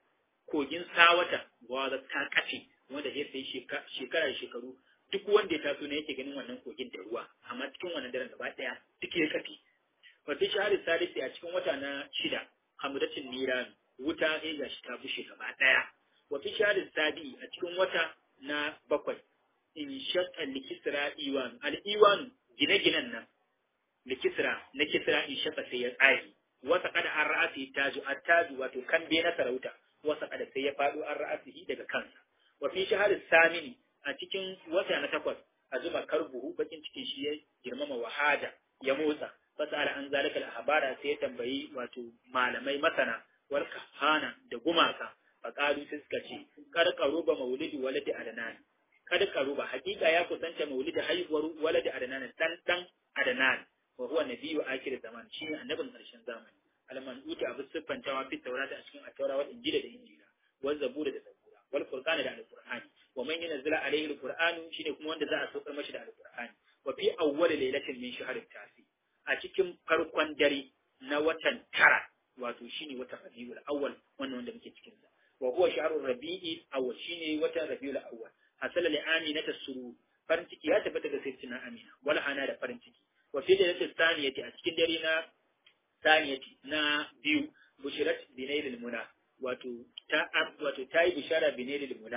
kogin sawata ghadat ta kace wanda ya sai shekara da shekaru duk wanda ya taso ne yake ganin wannan kogin da ruwa amma cikin wannan daren gaba daya duk ya kafe wa fi shahar salisi a cikin wata na shida hamdatin niran wuta ya gashi ta bushe gaba daya wa fi shahar sabi a cikin wata na bakwai in shaqqa likisra iwan al-iwan gine-ginen nan da kisra na kisra in shafa sai ya tsage wasa kada an ra'asi taju attaju wato kambe na sarauta wasa kada sai ya faɗo an ra'asihi daga kansa wa fi shahar samini a cikin wata na takwas a zuba karbuhu bakin cikin shi ya girmama wahada ya motsa fasara an zalika al-habara sai ya tambayi wato malamai masana wal kahana da gumaka faqalu sai suka ce kar qaruba maulidi waladi adnan kada qaruba hakika ya kusanta maulidi haihuwar waladi adnan dan dan adnan wa huwa nabiyyu akhir zaman shi ne annabin karshen zamani alman uti abu siffantawa fi taurata a cikin at-taura wal injila da injila wal zabura da zabura wal furqana da al-qur'ani wa man yanzila alayhi al-qur'anu shine kuma wanda za a saukar mashi da al-qur'ani wa fi awwal laylatin min shahr tasi a cikin farkon dare na watan tara wato shine watan rabiul awwal wannan wanda muke cikin sa wa huwa shahrur rabi'i awwal shine watan rabiul awwal hasala li aminata suru farin ciki ya tabbata ga sayyidina amina wala hana da farin ciki wa fi lailatul thaniyati a cikin dare na thaniyati na biyu bushirat binailil muna wato ta wato ta yi bishara binailil muna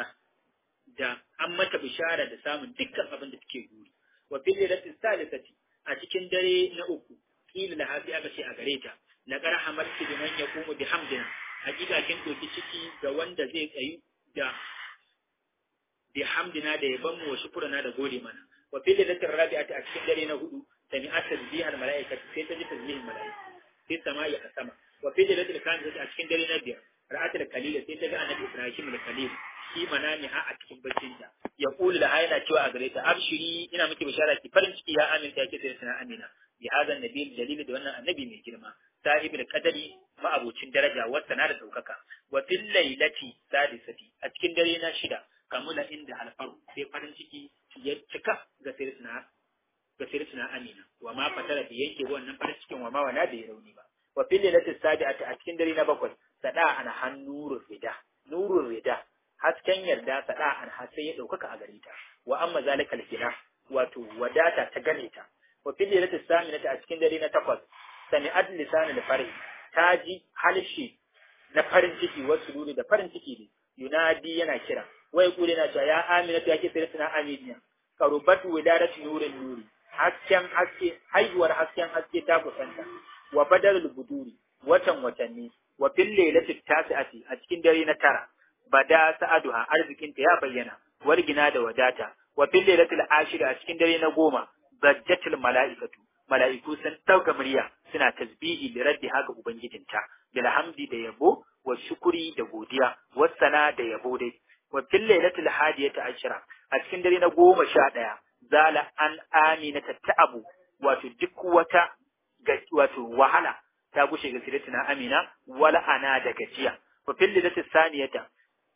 da an mata bishara da samun dukkan abin da take guri wa fi lailatul salisati a cikin dare na uku kila da hafi aka ce a gare ta la qara hamalti biman yaqumu bihamdina hakika kin doki ciki ga wanda zai tsayu da bihamdina da yaban mu wa shukrana da gode mana wa fi lailatul rabi'ati a cikin dare na hudu sami'at tasbihal mala'ikati sai ta ji tasbihin mala'iku sai sama'i a sama wa fi lailatul khamsati a cikin dare na biyar ra'atul kalila sai ta ga annabi ibrahim da kalil shi manami ha a cikin baccin ta ya kula da hayana cewa a gare ta abshiri ina miki bishara ki farin ciki ya aminta yake sai sana amina bi hadha nabi dalili da wannan annabi mai girma sahibul qadari ma'abocin daraja wata na da daukaka wa fil lailati sadisati a cikin dare na shida kamula inda alfaru sai farin ciki ya cika ga sayyidina ga sayyidina amina wa ma fatara bi yanke wannan farin cikin wa ma wana bai rauni ba wa fil lilati sabi'ati a cikin dare na bakwai sada ana hannurur rida nurur rida hasken yarda sada an sai ya daukaka a gare ta wa amma zalikal kina wato wadata ta gane ta wa fil lilati saminati a cikin dare na takwas sami'at lisanul farhi ta ji halshi na farin ciki wasu dole da farin ciki ne yunadi yana kira wai kure na cewa ya amina ta yake sai tana aminiya karubatu widaratu nurin nuri hasken haske haihuwar hasken haske ta kusanta wa badalul buduri watan watanni wa fil lailati tasi'ati a cikin dare na tara bada sa'aduha arzikinta ya bayyana wargina da wadata wa fil lailatul ashir a cikin dare na goma bajjatul mala'ikatu mala'iku sun dauka murya suna tasbihi da raddi haka ubangijinta bil hamdi da yabo wa shukuri da godiya wassana da yabo dai wa fil lailatul hadiyati ashira a cikin dare na goma sha ɗaya zala an amina ta'abu wato duk wata wato wahala ta gushe ga sidatina amina wala ana da gajiya wa fil lailatul saniyata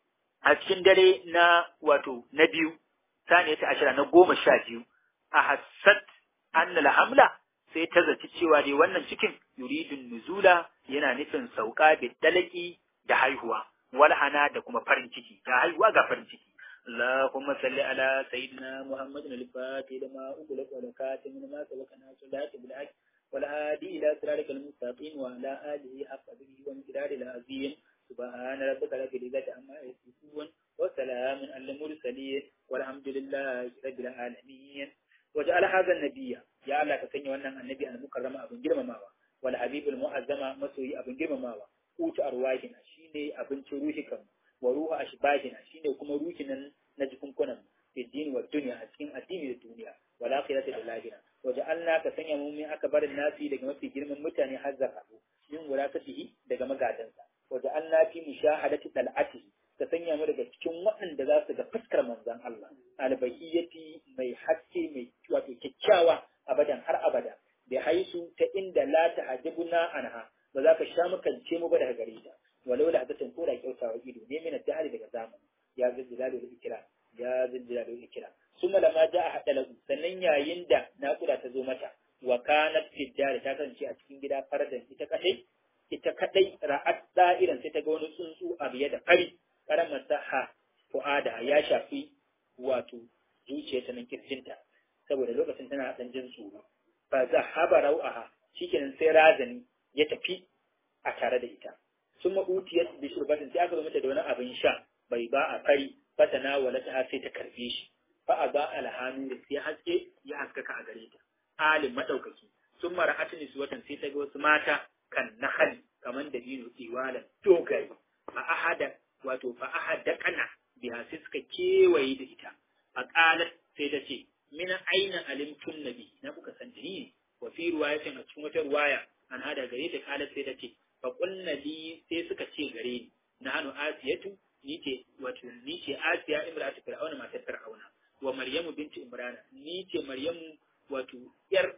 a cikin dare na wato na biyu saniyata ashira na goma sha biyu a hassat annal hamla sai ta zaci cewa dai wannan cikin yuridun nuzula yana nufin sauka da dalaki da haihuwa walhana da kuma farin ciki ga haihuwa ga farin ciki اللهم صل على سيدنا محمد الفاتح لما أغلق والكاتم لما سبق ناصر الحق بالحق والهادي إلى صراطك المستقيم وعلى آله حق قدره ومقداره العظيم سبحان ربك رب العزة عما يصفون وسلام على المرسلين والحمد لله رب العالمين وجعل هذا النبي يا الله كسني wannan annabi al-mukarrama abin girmamawa wal habibul mu'azzama masoyi abin girmamawa utu arwahina shine abincin ruhi kan wa ruhu ashbahina shine kuma ruhi nan na jikunkunan fi dini wa dunya a cikin addini da duniya wal akhirati da lahira wa ja'alna ka sanya mu min akbarin nasi daga mafi girman mutane har zakatu min wurakatihi daga magadansa wa ja'alna fi mushahadati dal'atihi ka sanya mu daga cikin waɗanda za su ga fuskar manzon Allah albayyati mai haske mai wato kyakkyawa abadan har abada bi haisu ta inda la tahajibuna anha ba za ka sha makance mu ba daga gare ta walau da hadatin ko da kyautawa ido ne mina dahari daga zamani ya ziljilal da ikira ya ziljilal da ikira summa lama ja'a hadalahu sannan yayin da naƙuda ta zo mata wa kanat fi ta kasance a cikin gida fardan ita kadai ita kadai ra'at da'iran sai ta ga wani tsuntsu a biye da fari karamar saha fu'ada ya shafi wato zuciyarta nan kirjinta saboda lokacin tana dan jin tsoro fa zahaba rau'aha shikenan sai razani ya tafi a tare da ita sun ma'utiyar bi shurbatin sai aka zo mata da wani abin sha bai ba a fari fatana wala ta sai ta karbe shi fa a ba alhanu da sai haske ya haskaka a gare ta alim madaukaki sun mara atini su watan sai ta ga wasu mata kan nahal kaman da dino iwalan dogaye fa ahada wato fa ahada kana biha sai suka kewaye da ita fa qalat sai ta ce min aina alimtun nabi na kuka san ni wa fi ruwayatin a cikin wata ruwaya an hada gare ta qalat sai ta ce fa qulna li sai suka ce gare ni na hanu asiyatu ni ce wato ni ce asiya imratu fir'auna matar fir'auna wa maryamu binti imrana ni ce maryamu wato yar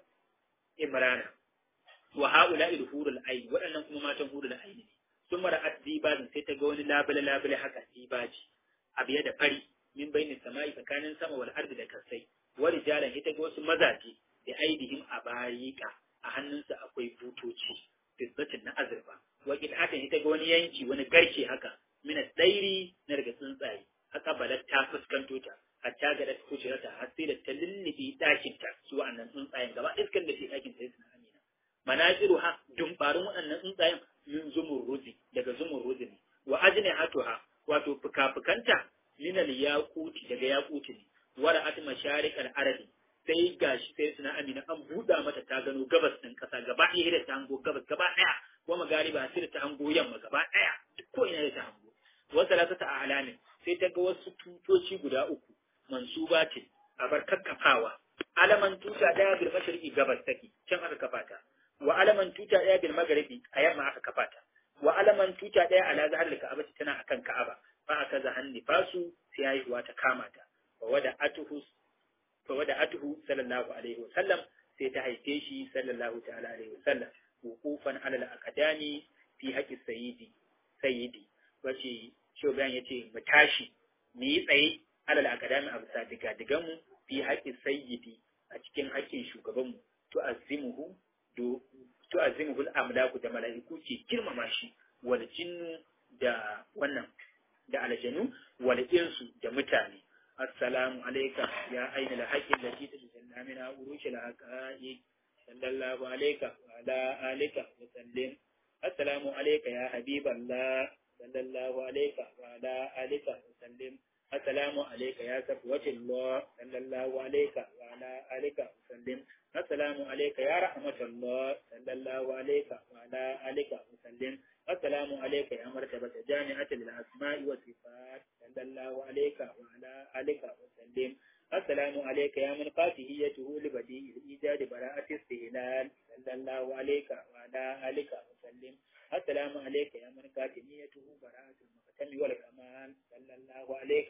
imrana wa haula il hurul ayn waɗannan kuma matan hurul ayn ne sun mara adibazin sai ta ga wani labule labule haka dibaji abiya da fari min bainin sama'i tsakanin sama wal ardi da kasai wa rijalan ita ga wasu mazaje da aidihim a barika a hannunsa akwai butoci fitbatin na azurfa wa qit'atan ita ga wani yanki wani garke haka min dairi na daga tsuntsaye haka balat ta fuskanto ta hatta ga da kuce ta har sai da ta lullubi dakin ta su wa'annan tsuntsayen gaba iskan da ke dakin sai suna amina manaziru ha dumbarin waɗannan tsuntsayen min zumurruzi daga zumurruzi ne wa ajne hatuha wato fuka-fukanta minal yaquti daga yaquti ne wara at masharikal arabi sai gashi sai suna amina an buɗa mata ta gano gabas ɗin ƙasa gaba ɗaya da ta hango gabas gaba ɗaya wa magariba sai da ta hango yamma gaba ɗaya duk ko ina da ta hango wasu lasata a alamin sai ta ga wasu tutoci guda uku mansuba ce a bar kakkafawa alaman tuta ɗaya bil mashriqi gabas take can aka kafa ta wa alaman tuta ɗaya bil magharibi a yamma aka kafa ta wa alaman tuta ɗaya ala zahar ka'aba tana akan ka'aba fa aka zahan nifasu sai haihuwa ta kama ta wa wada atuhu fa wada atuhu sallallahu alaihi wa sallam sai ta haife shi sallallahu ta'ala alaihi wa sallam wuqufan ala al-aqdami fi haqqi sayyidi sayyidi wace shogan yace mu tashi mu yi tsaye ala al-aqdami a bisa diga digan mu fi haqqi sayyidi a cikin haƙƙin shugaban mu to suke girmama shi wal jinnu da wannan da aljanu wal insu da mutane assalamu alayka ya aina la haqqi allati tajalla min urushi la haqa'i sallallahu alayka wa ala alika wa sallim assalamu alayka ya habiballah sallallahu alayka wa ala alika wa sallim السلام عليك يا صفوة الله صلى الله عليك وعلى آلك وسلم السلام عليك يا رحمة الله صلى الله عليك وعلى آلك وسلم السلام عليك يا مرتبة جامعة للأسماء والصفات صلى الله عليك وعلى آلك وسلم السلام عليك يا من قاتهيته لبديع الإيجاد براءة استهلال صلى الله عليك وعلى آلك وسلم السلام عليك يا من قاتهيته براءة المختم والكمال صلى الله عليك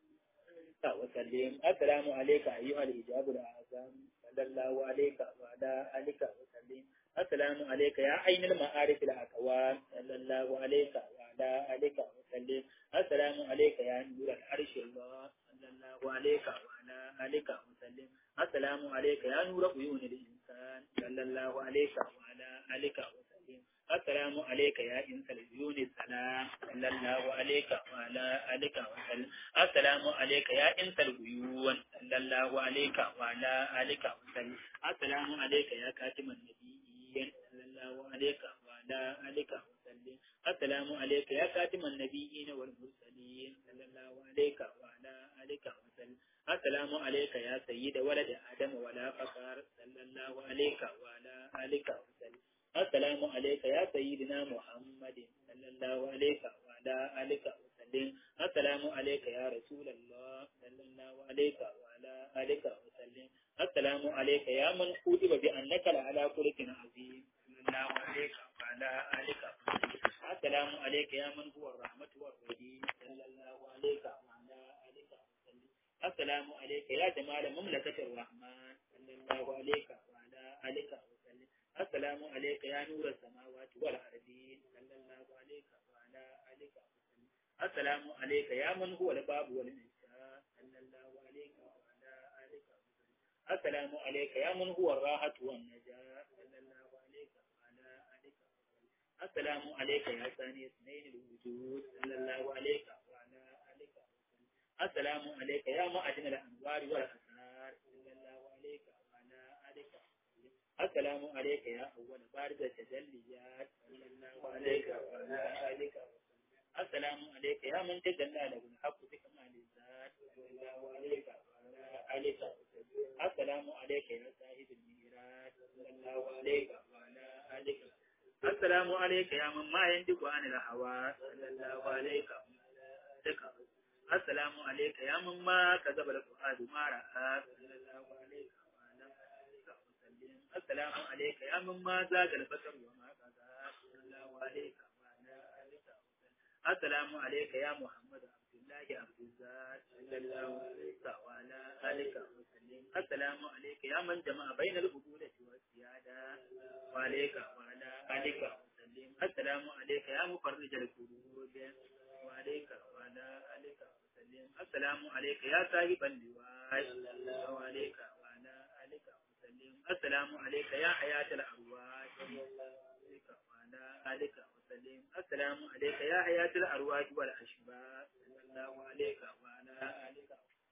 وسلم السلام عليك أيها الحجاب الأعظم صلى الله عليك وعلى آلك وسلم السلام عليك يا عين المعارف الأكوان صلى الله عليك وعلى آلك وسلم السلام عليك يا نور العرش الله صلى الله عليك وعلى آلك وسلم السلام عليك يا نور عيون الإنسان صلى الله عليك وعلى آلك وسلم السلام عليك يا إنس العيون السلام صلى الله عليك وعلى آلك وسلم السلام عليك يا إنس العيون صلى الله عليك وعلى آلك وسلم السلام عليك يا كاتم النبيين صلى الله عليك وعلى آلك وسلم السلام عليك يا كاتم النبيين والمرسلين صلى الله عليك وعلى آلك وسلم السلام عليك يا سيد ولد آدم ولا فقر صلى الله عليك وعلى آلك وسلم السلام عليك يا سيدنا محمد صلى الله عليك وعلى آلك وسلم السلام عليك يا رسول الله صلى الله عليك وعلى آلك وسلم السلام عليك يا من كتب بأنك لعلى خلق عظيم صلى الله عليك وعلى آلك وسلم السلام عليك يا من هو الرحمة والرحيم صلى الله عليك وعلى آلك وسلم السلام عليك يا جمال مملكة الرحمن صلى الله عليك وعلى آلك وسلم السلام عليك يا نور السماوات والأرضين صلى الله عليك وعلى آلك وسلم السلام عليك يا من هو الباب والمنشاء صلى الله عليك وعلى آلك وسلم السلام عليك يا من هو الراحة والنجاة صلى الله عليك وعلى آلك وسلم السلام عليك يا ثاني اثنين الوجود صلى الله عليك وعلى آلك وسلم السلام عليك يا معدن الأنوار والأسرار صلى الله عليك وعلى آلك وسلم السلام عليك يا أول بارد التجليات صلى الله عليك وعلى آلك وسلم السلام عليك يا من تجلى له الحق بكمال الذات صلى الله عليك وعلى آلك وسلم السلام عليك يا صاحب الميراث صلى الله عليك وعلى آلك وسلم السلام عليك يا من ما ينطق عن الهوى صلى الله عليك وعلى آلك وسلم السلام عليك يا من ما كذب الفؤاد ما رأى صلى الله عليك وعلى آلك وسلم السلام عليك يا من ما زاد البصر وما قضى صلى الله عليك وعلى آلك وسلم السلام عليك يا محمد عبد الله عبد الزاد صلى الله عليك وعلى آلك وسلم السلام عليك يا من جمع بين القبولة والسيادة وعليك وعلى آلك وسلم السلام عليك يا مفرج الكروب وعليك وعلى آلك وسلم السلام عليك يا صاحب اللواء صلى الله عليك وعلى آلك وسلم السلام عليك يا حياة الأرواح صلى الله عليك وعلى آلك وسلم السلام عليك يا حياة الأرواح والأشباه صلى الله عليك وعلى آلك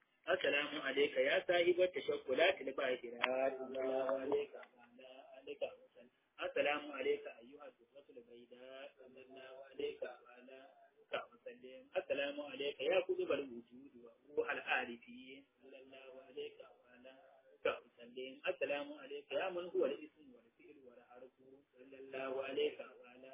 السلام عليك يا صاحب التشكلات الباهرات صلى الله عليك وعلى آلك وسلم السلام عليك أيها الزهرة البيضاء صلى الله عليك وعلى آلك وسلم السلام عليك يا قطب الوجود وروح العارفين صلى الله عليك وعلى آلك وسلم السلام عليك يا من هو الاسم والفعل والحرف صلى الله عليك وعلى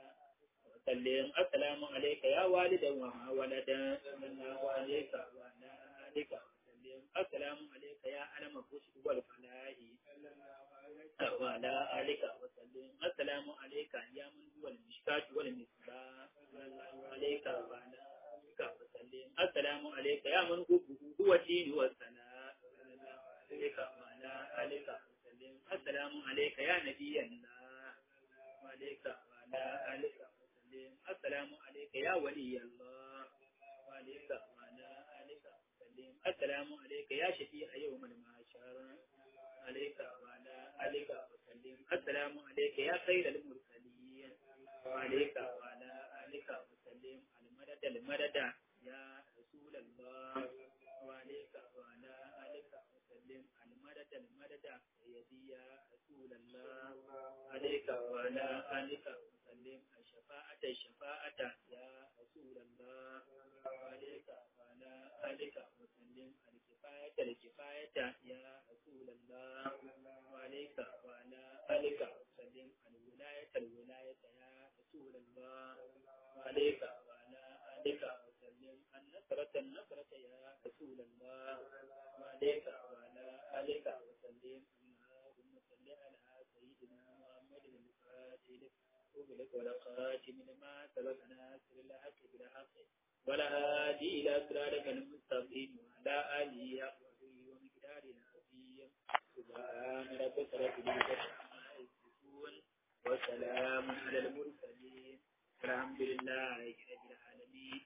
وسلم السلام عليك يا والدا وما ولدا صلى الله عليك وعلى آلك وسلم السلام عليك يا علم الرشد والفلاح صلى الله عليك وعلى آلك وسلم السلام عليك يا من هو المشكاة والمصباح صلى الله عليك وعلى آلك وسلم السلام عليك يا من هو هو الدين والسلام صلى الله عليك وعلى آلك وسلم السلام عليك يا نبي الله وعليك وعلى آلك وسلم السلام عليك يا ولي الله وعليك وعلى آلك وسلم السلام عليك يا شفيع يوم المعشر عليك وعلى آلك وسلم السلام عليك يا خير المرسلين عليك وعلى آلك وسلم المدد المدد يا رسول الله وعليك وعلى آلك وسلم المدد المدد سيدي يا رسول الله عليك وعلى آلك وسلم الشفاعة الشفاعة يا رسول الله عليك وعلى آلك وسلم الكفاية الكفاية يا رسول الله عليك وعلى آلك وسلم الولاية الولاية يا رسول الله عليك وعلى آلك وسلم النصرة النصرة يا رسول الله عليك وعلى آلك وسلم اللهم صل على سيدنا محمد الفاتح أغلق والخاتم لما سبق ناصر الحق بالحق ولا هادي إلى صراطك المستقيم وعلى آله وصحبه ومقدار العظيم سبحان ربك رب العزة عما يصفون وسلام على المرسلين الحمد لله رب العالمين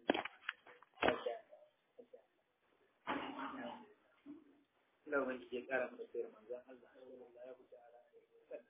Ina wani ke kara mana sayar manzan Allah sallallahu ta'ala alaihi wa sallam.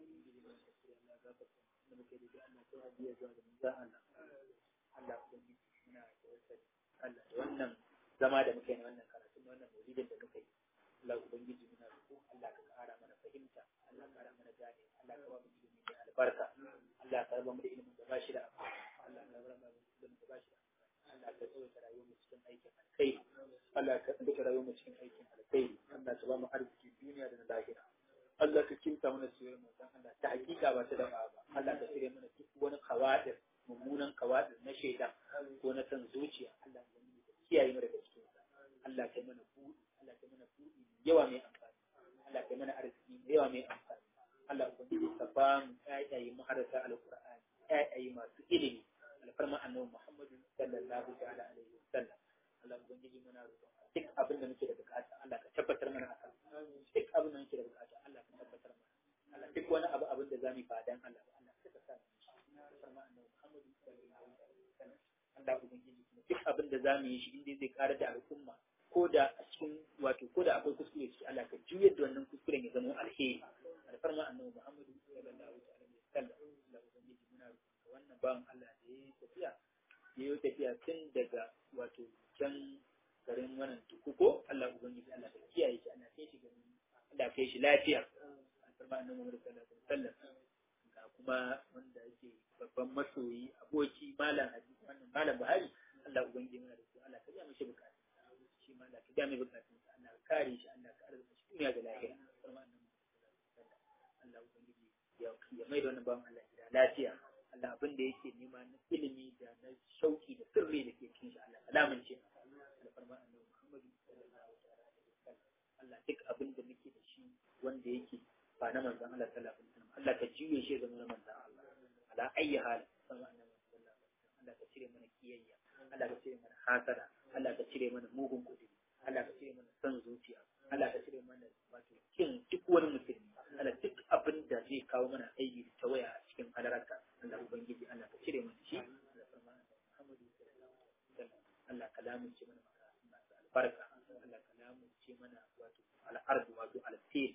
Allah ga ka da muke da Allah ta hadiya zuwa da manzan Allah. Allah ku yi muna tawassali. Allah da wannan zama da muke na wannan karatu na wannan maulidin da muke yi. Allah ubangiji muna roƙo Allah ka kara mana fahimta, Allah ka kara mana gane, Allah ka ba mu ilimi mai albarka. Allah ka raba mu da ilimin da ba shi da Allah ka raba mu da ilimin da ba shi da Allah ka tsawaita rayuwar mu cikin aikin alkhairi. Allah ka tsawaita rayuwar mu cikin aikin alkhairi. Allah ka ba mu arziki duniya da na lahira. Allah ka kinta mana sirrin manzon Allah ta hakika ba ta da ba. Allah ka cire mana duk wani kawadir mummunan kawadir na shaidan ko na san zuciya. Allah ka kiyaye mu daga cikin sa. Allah ka mana buɗi, Allah ka mana buɗi yawa mai amfani. Allah ka mana arziki mai yawa mai amfani. Allah ubangiji ka ba mu ƴaƴaye maharata alqur'ani, ƴaƴaye masu ilimi. alfarma annabi Muhammadu sallallahu ta'ala alaihi wasallam Allah ubangiji muna roƙon duk abin da muke da bukata Allah ka tabbatar mana akan duk abin da muke da bukata Allah ka tabbatar mana Allah duk wani abu abin da zamu fa dan Allah ba Allah ka sa mu alfarma annabi Muhammadu sallallahu alaihi wasallam Allah ubangiji kuma duk abin da zamu yi shi inda zai karar da al'umma ko da a cikin wato ko da akwai kuskure ciki Allah ka juyar da wannan kuskuren ya zama alheri alfarma annabi Muhammadu sallallahu alaihi wasallam Allah ubangiji muna roƙon wannan bawan Allah da ya yi tafiya ya yi tafiya tun daga wato can garin wannan tukuko Allah ubangiji Allah ka kiyaye shi ana kai shi garin Allah kai shi lafiya alfarma annabi Muhammad sallallahu alaihi wasallam ga kuma wanda yake babban masoyi aboki malam hadisi wannan malam Buhari Allah ubangiji muna da su Allah ka biya mishi bukatu shi ma Allah ka biya mai bukatun Allah ka kare shi Allah ka arzuta shi duniya da lahira alfarma annabi Allah ubangiji ya mai da wannan bawan Allah gida lafiya Allah abin da yake nema na ilimi da na shauki da sirri da ke cikin shi Allah alamun ce alfarma annabi Muhammadu sallallahu alaihi wasallam Allah duk abin da muke da shi wanda yake ba na manzon Allah sallallahu alaihi wasallam Allah ka jiye shi zama na manzon Allah ala ayyi hal sama annabi sallallahu alaihi wasallam Allah ka cire mana kiyayya Allah ka cire mana hasada Allah ka cire mana mugun kudi Allah ka cire mana san zuciya Allah ka cire mana wato kin duk wani musulmi Allah duk abin da zai kawo mana aiki ta waya a cikin halararka Allah Ubangiji Allah ka cire mana shi Allah farma Muhammadu sallallahu alaihi wasallam Allah ka lamunce mana masu albarka Allah ka lamunce mana wato al'ardu wato al-fil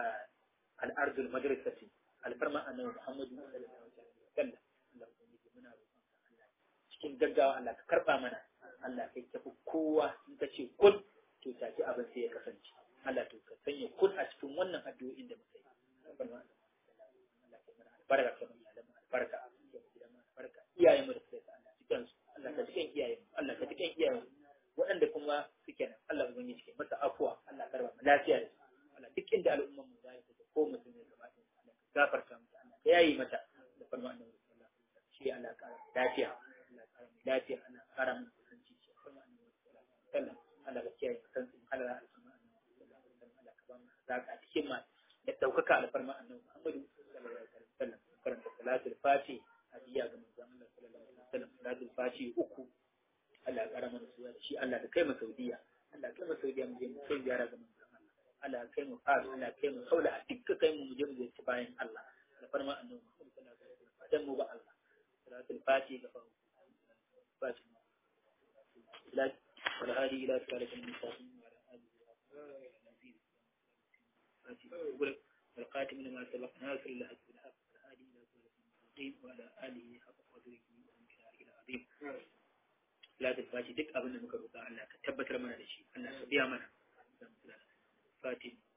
al-ardul madrasati alfarma annabi Muhammadu sallallahu alaihi wasallam Allah Ubangiji muna roƙon ka Allah cikin gaggawa Allah ka karba mana Allah kai tafi kowa in ka ce kun to take abin sai ya kasance Allah to ka sanya kun a cikin wannan addu'o'in da muka yi alfarma Allah ka mana albarka ka mana iyalan albarka albarka iyayen mu da suka sa Allah cikin su Allah ka cikin iyayen Allah ka cikin iyayen waɗanda kuma suke nan Allah ubangiji cikin masa afuwa Allah ka raba lafiya da su Allah duk inda al'umman mu zai take ko mutum ne gaba ɗaya Allah ka gafarta mata Allah ka yayi mata da farma annabi sallallahu alaihi wasallam shi Allah ka lafiya Allah ka raba lafiya Allah ka raba mu kusanci shi farma annabi sallallahu alaihi wasallam Allah ka kiyaye kusanci Allah alfarma annabi sallallahu alaihi wasallam Allah ka ba mu zaka cikin ma da daukaka alfarma annabi Muhammadu sallallahu alaihi wasallam karanta salatul fati hadiya ga manzon Allah sallallahu alaihi wasallam salatul fati uku Allah ya kara mana suya da shi Allah da kai mu Saudiya Allah kai mu Saudiya mu je mu kai ziyara ga manzon Allah Allah kai mu fara Allah kai mu saula a dukkan kai mu je mu je ci bayan Allah da farma annabi Muhammad sallallahu alaihi wasallam dan mu ba Allah salatul fati ga fa fati ila wal hadi ila salatul mustaqim wa ala alihi wa sahbihi fati والقاتم لما سبق ناصر الله بالحق والهادي الى صراط المستقيم وعلى آله حق قدره ومقداره العظيم لا تفاتي duk abin da muka roƙa Allah ka tabbatar mana da shi Allah ka biya mana fati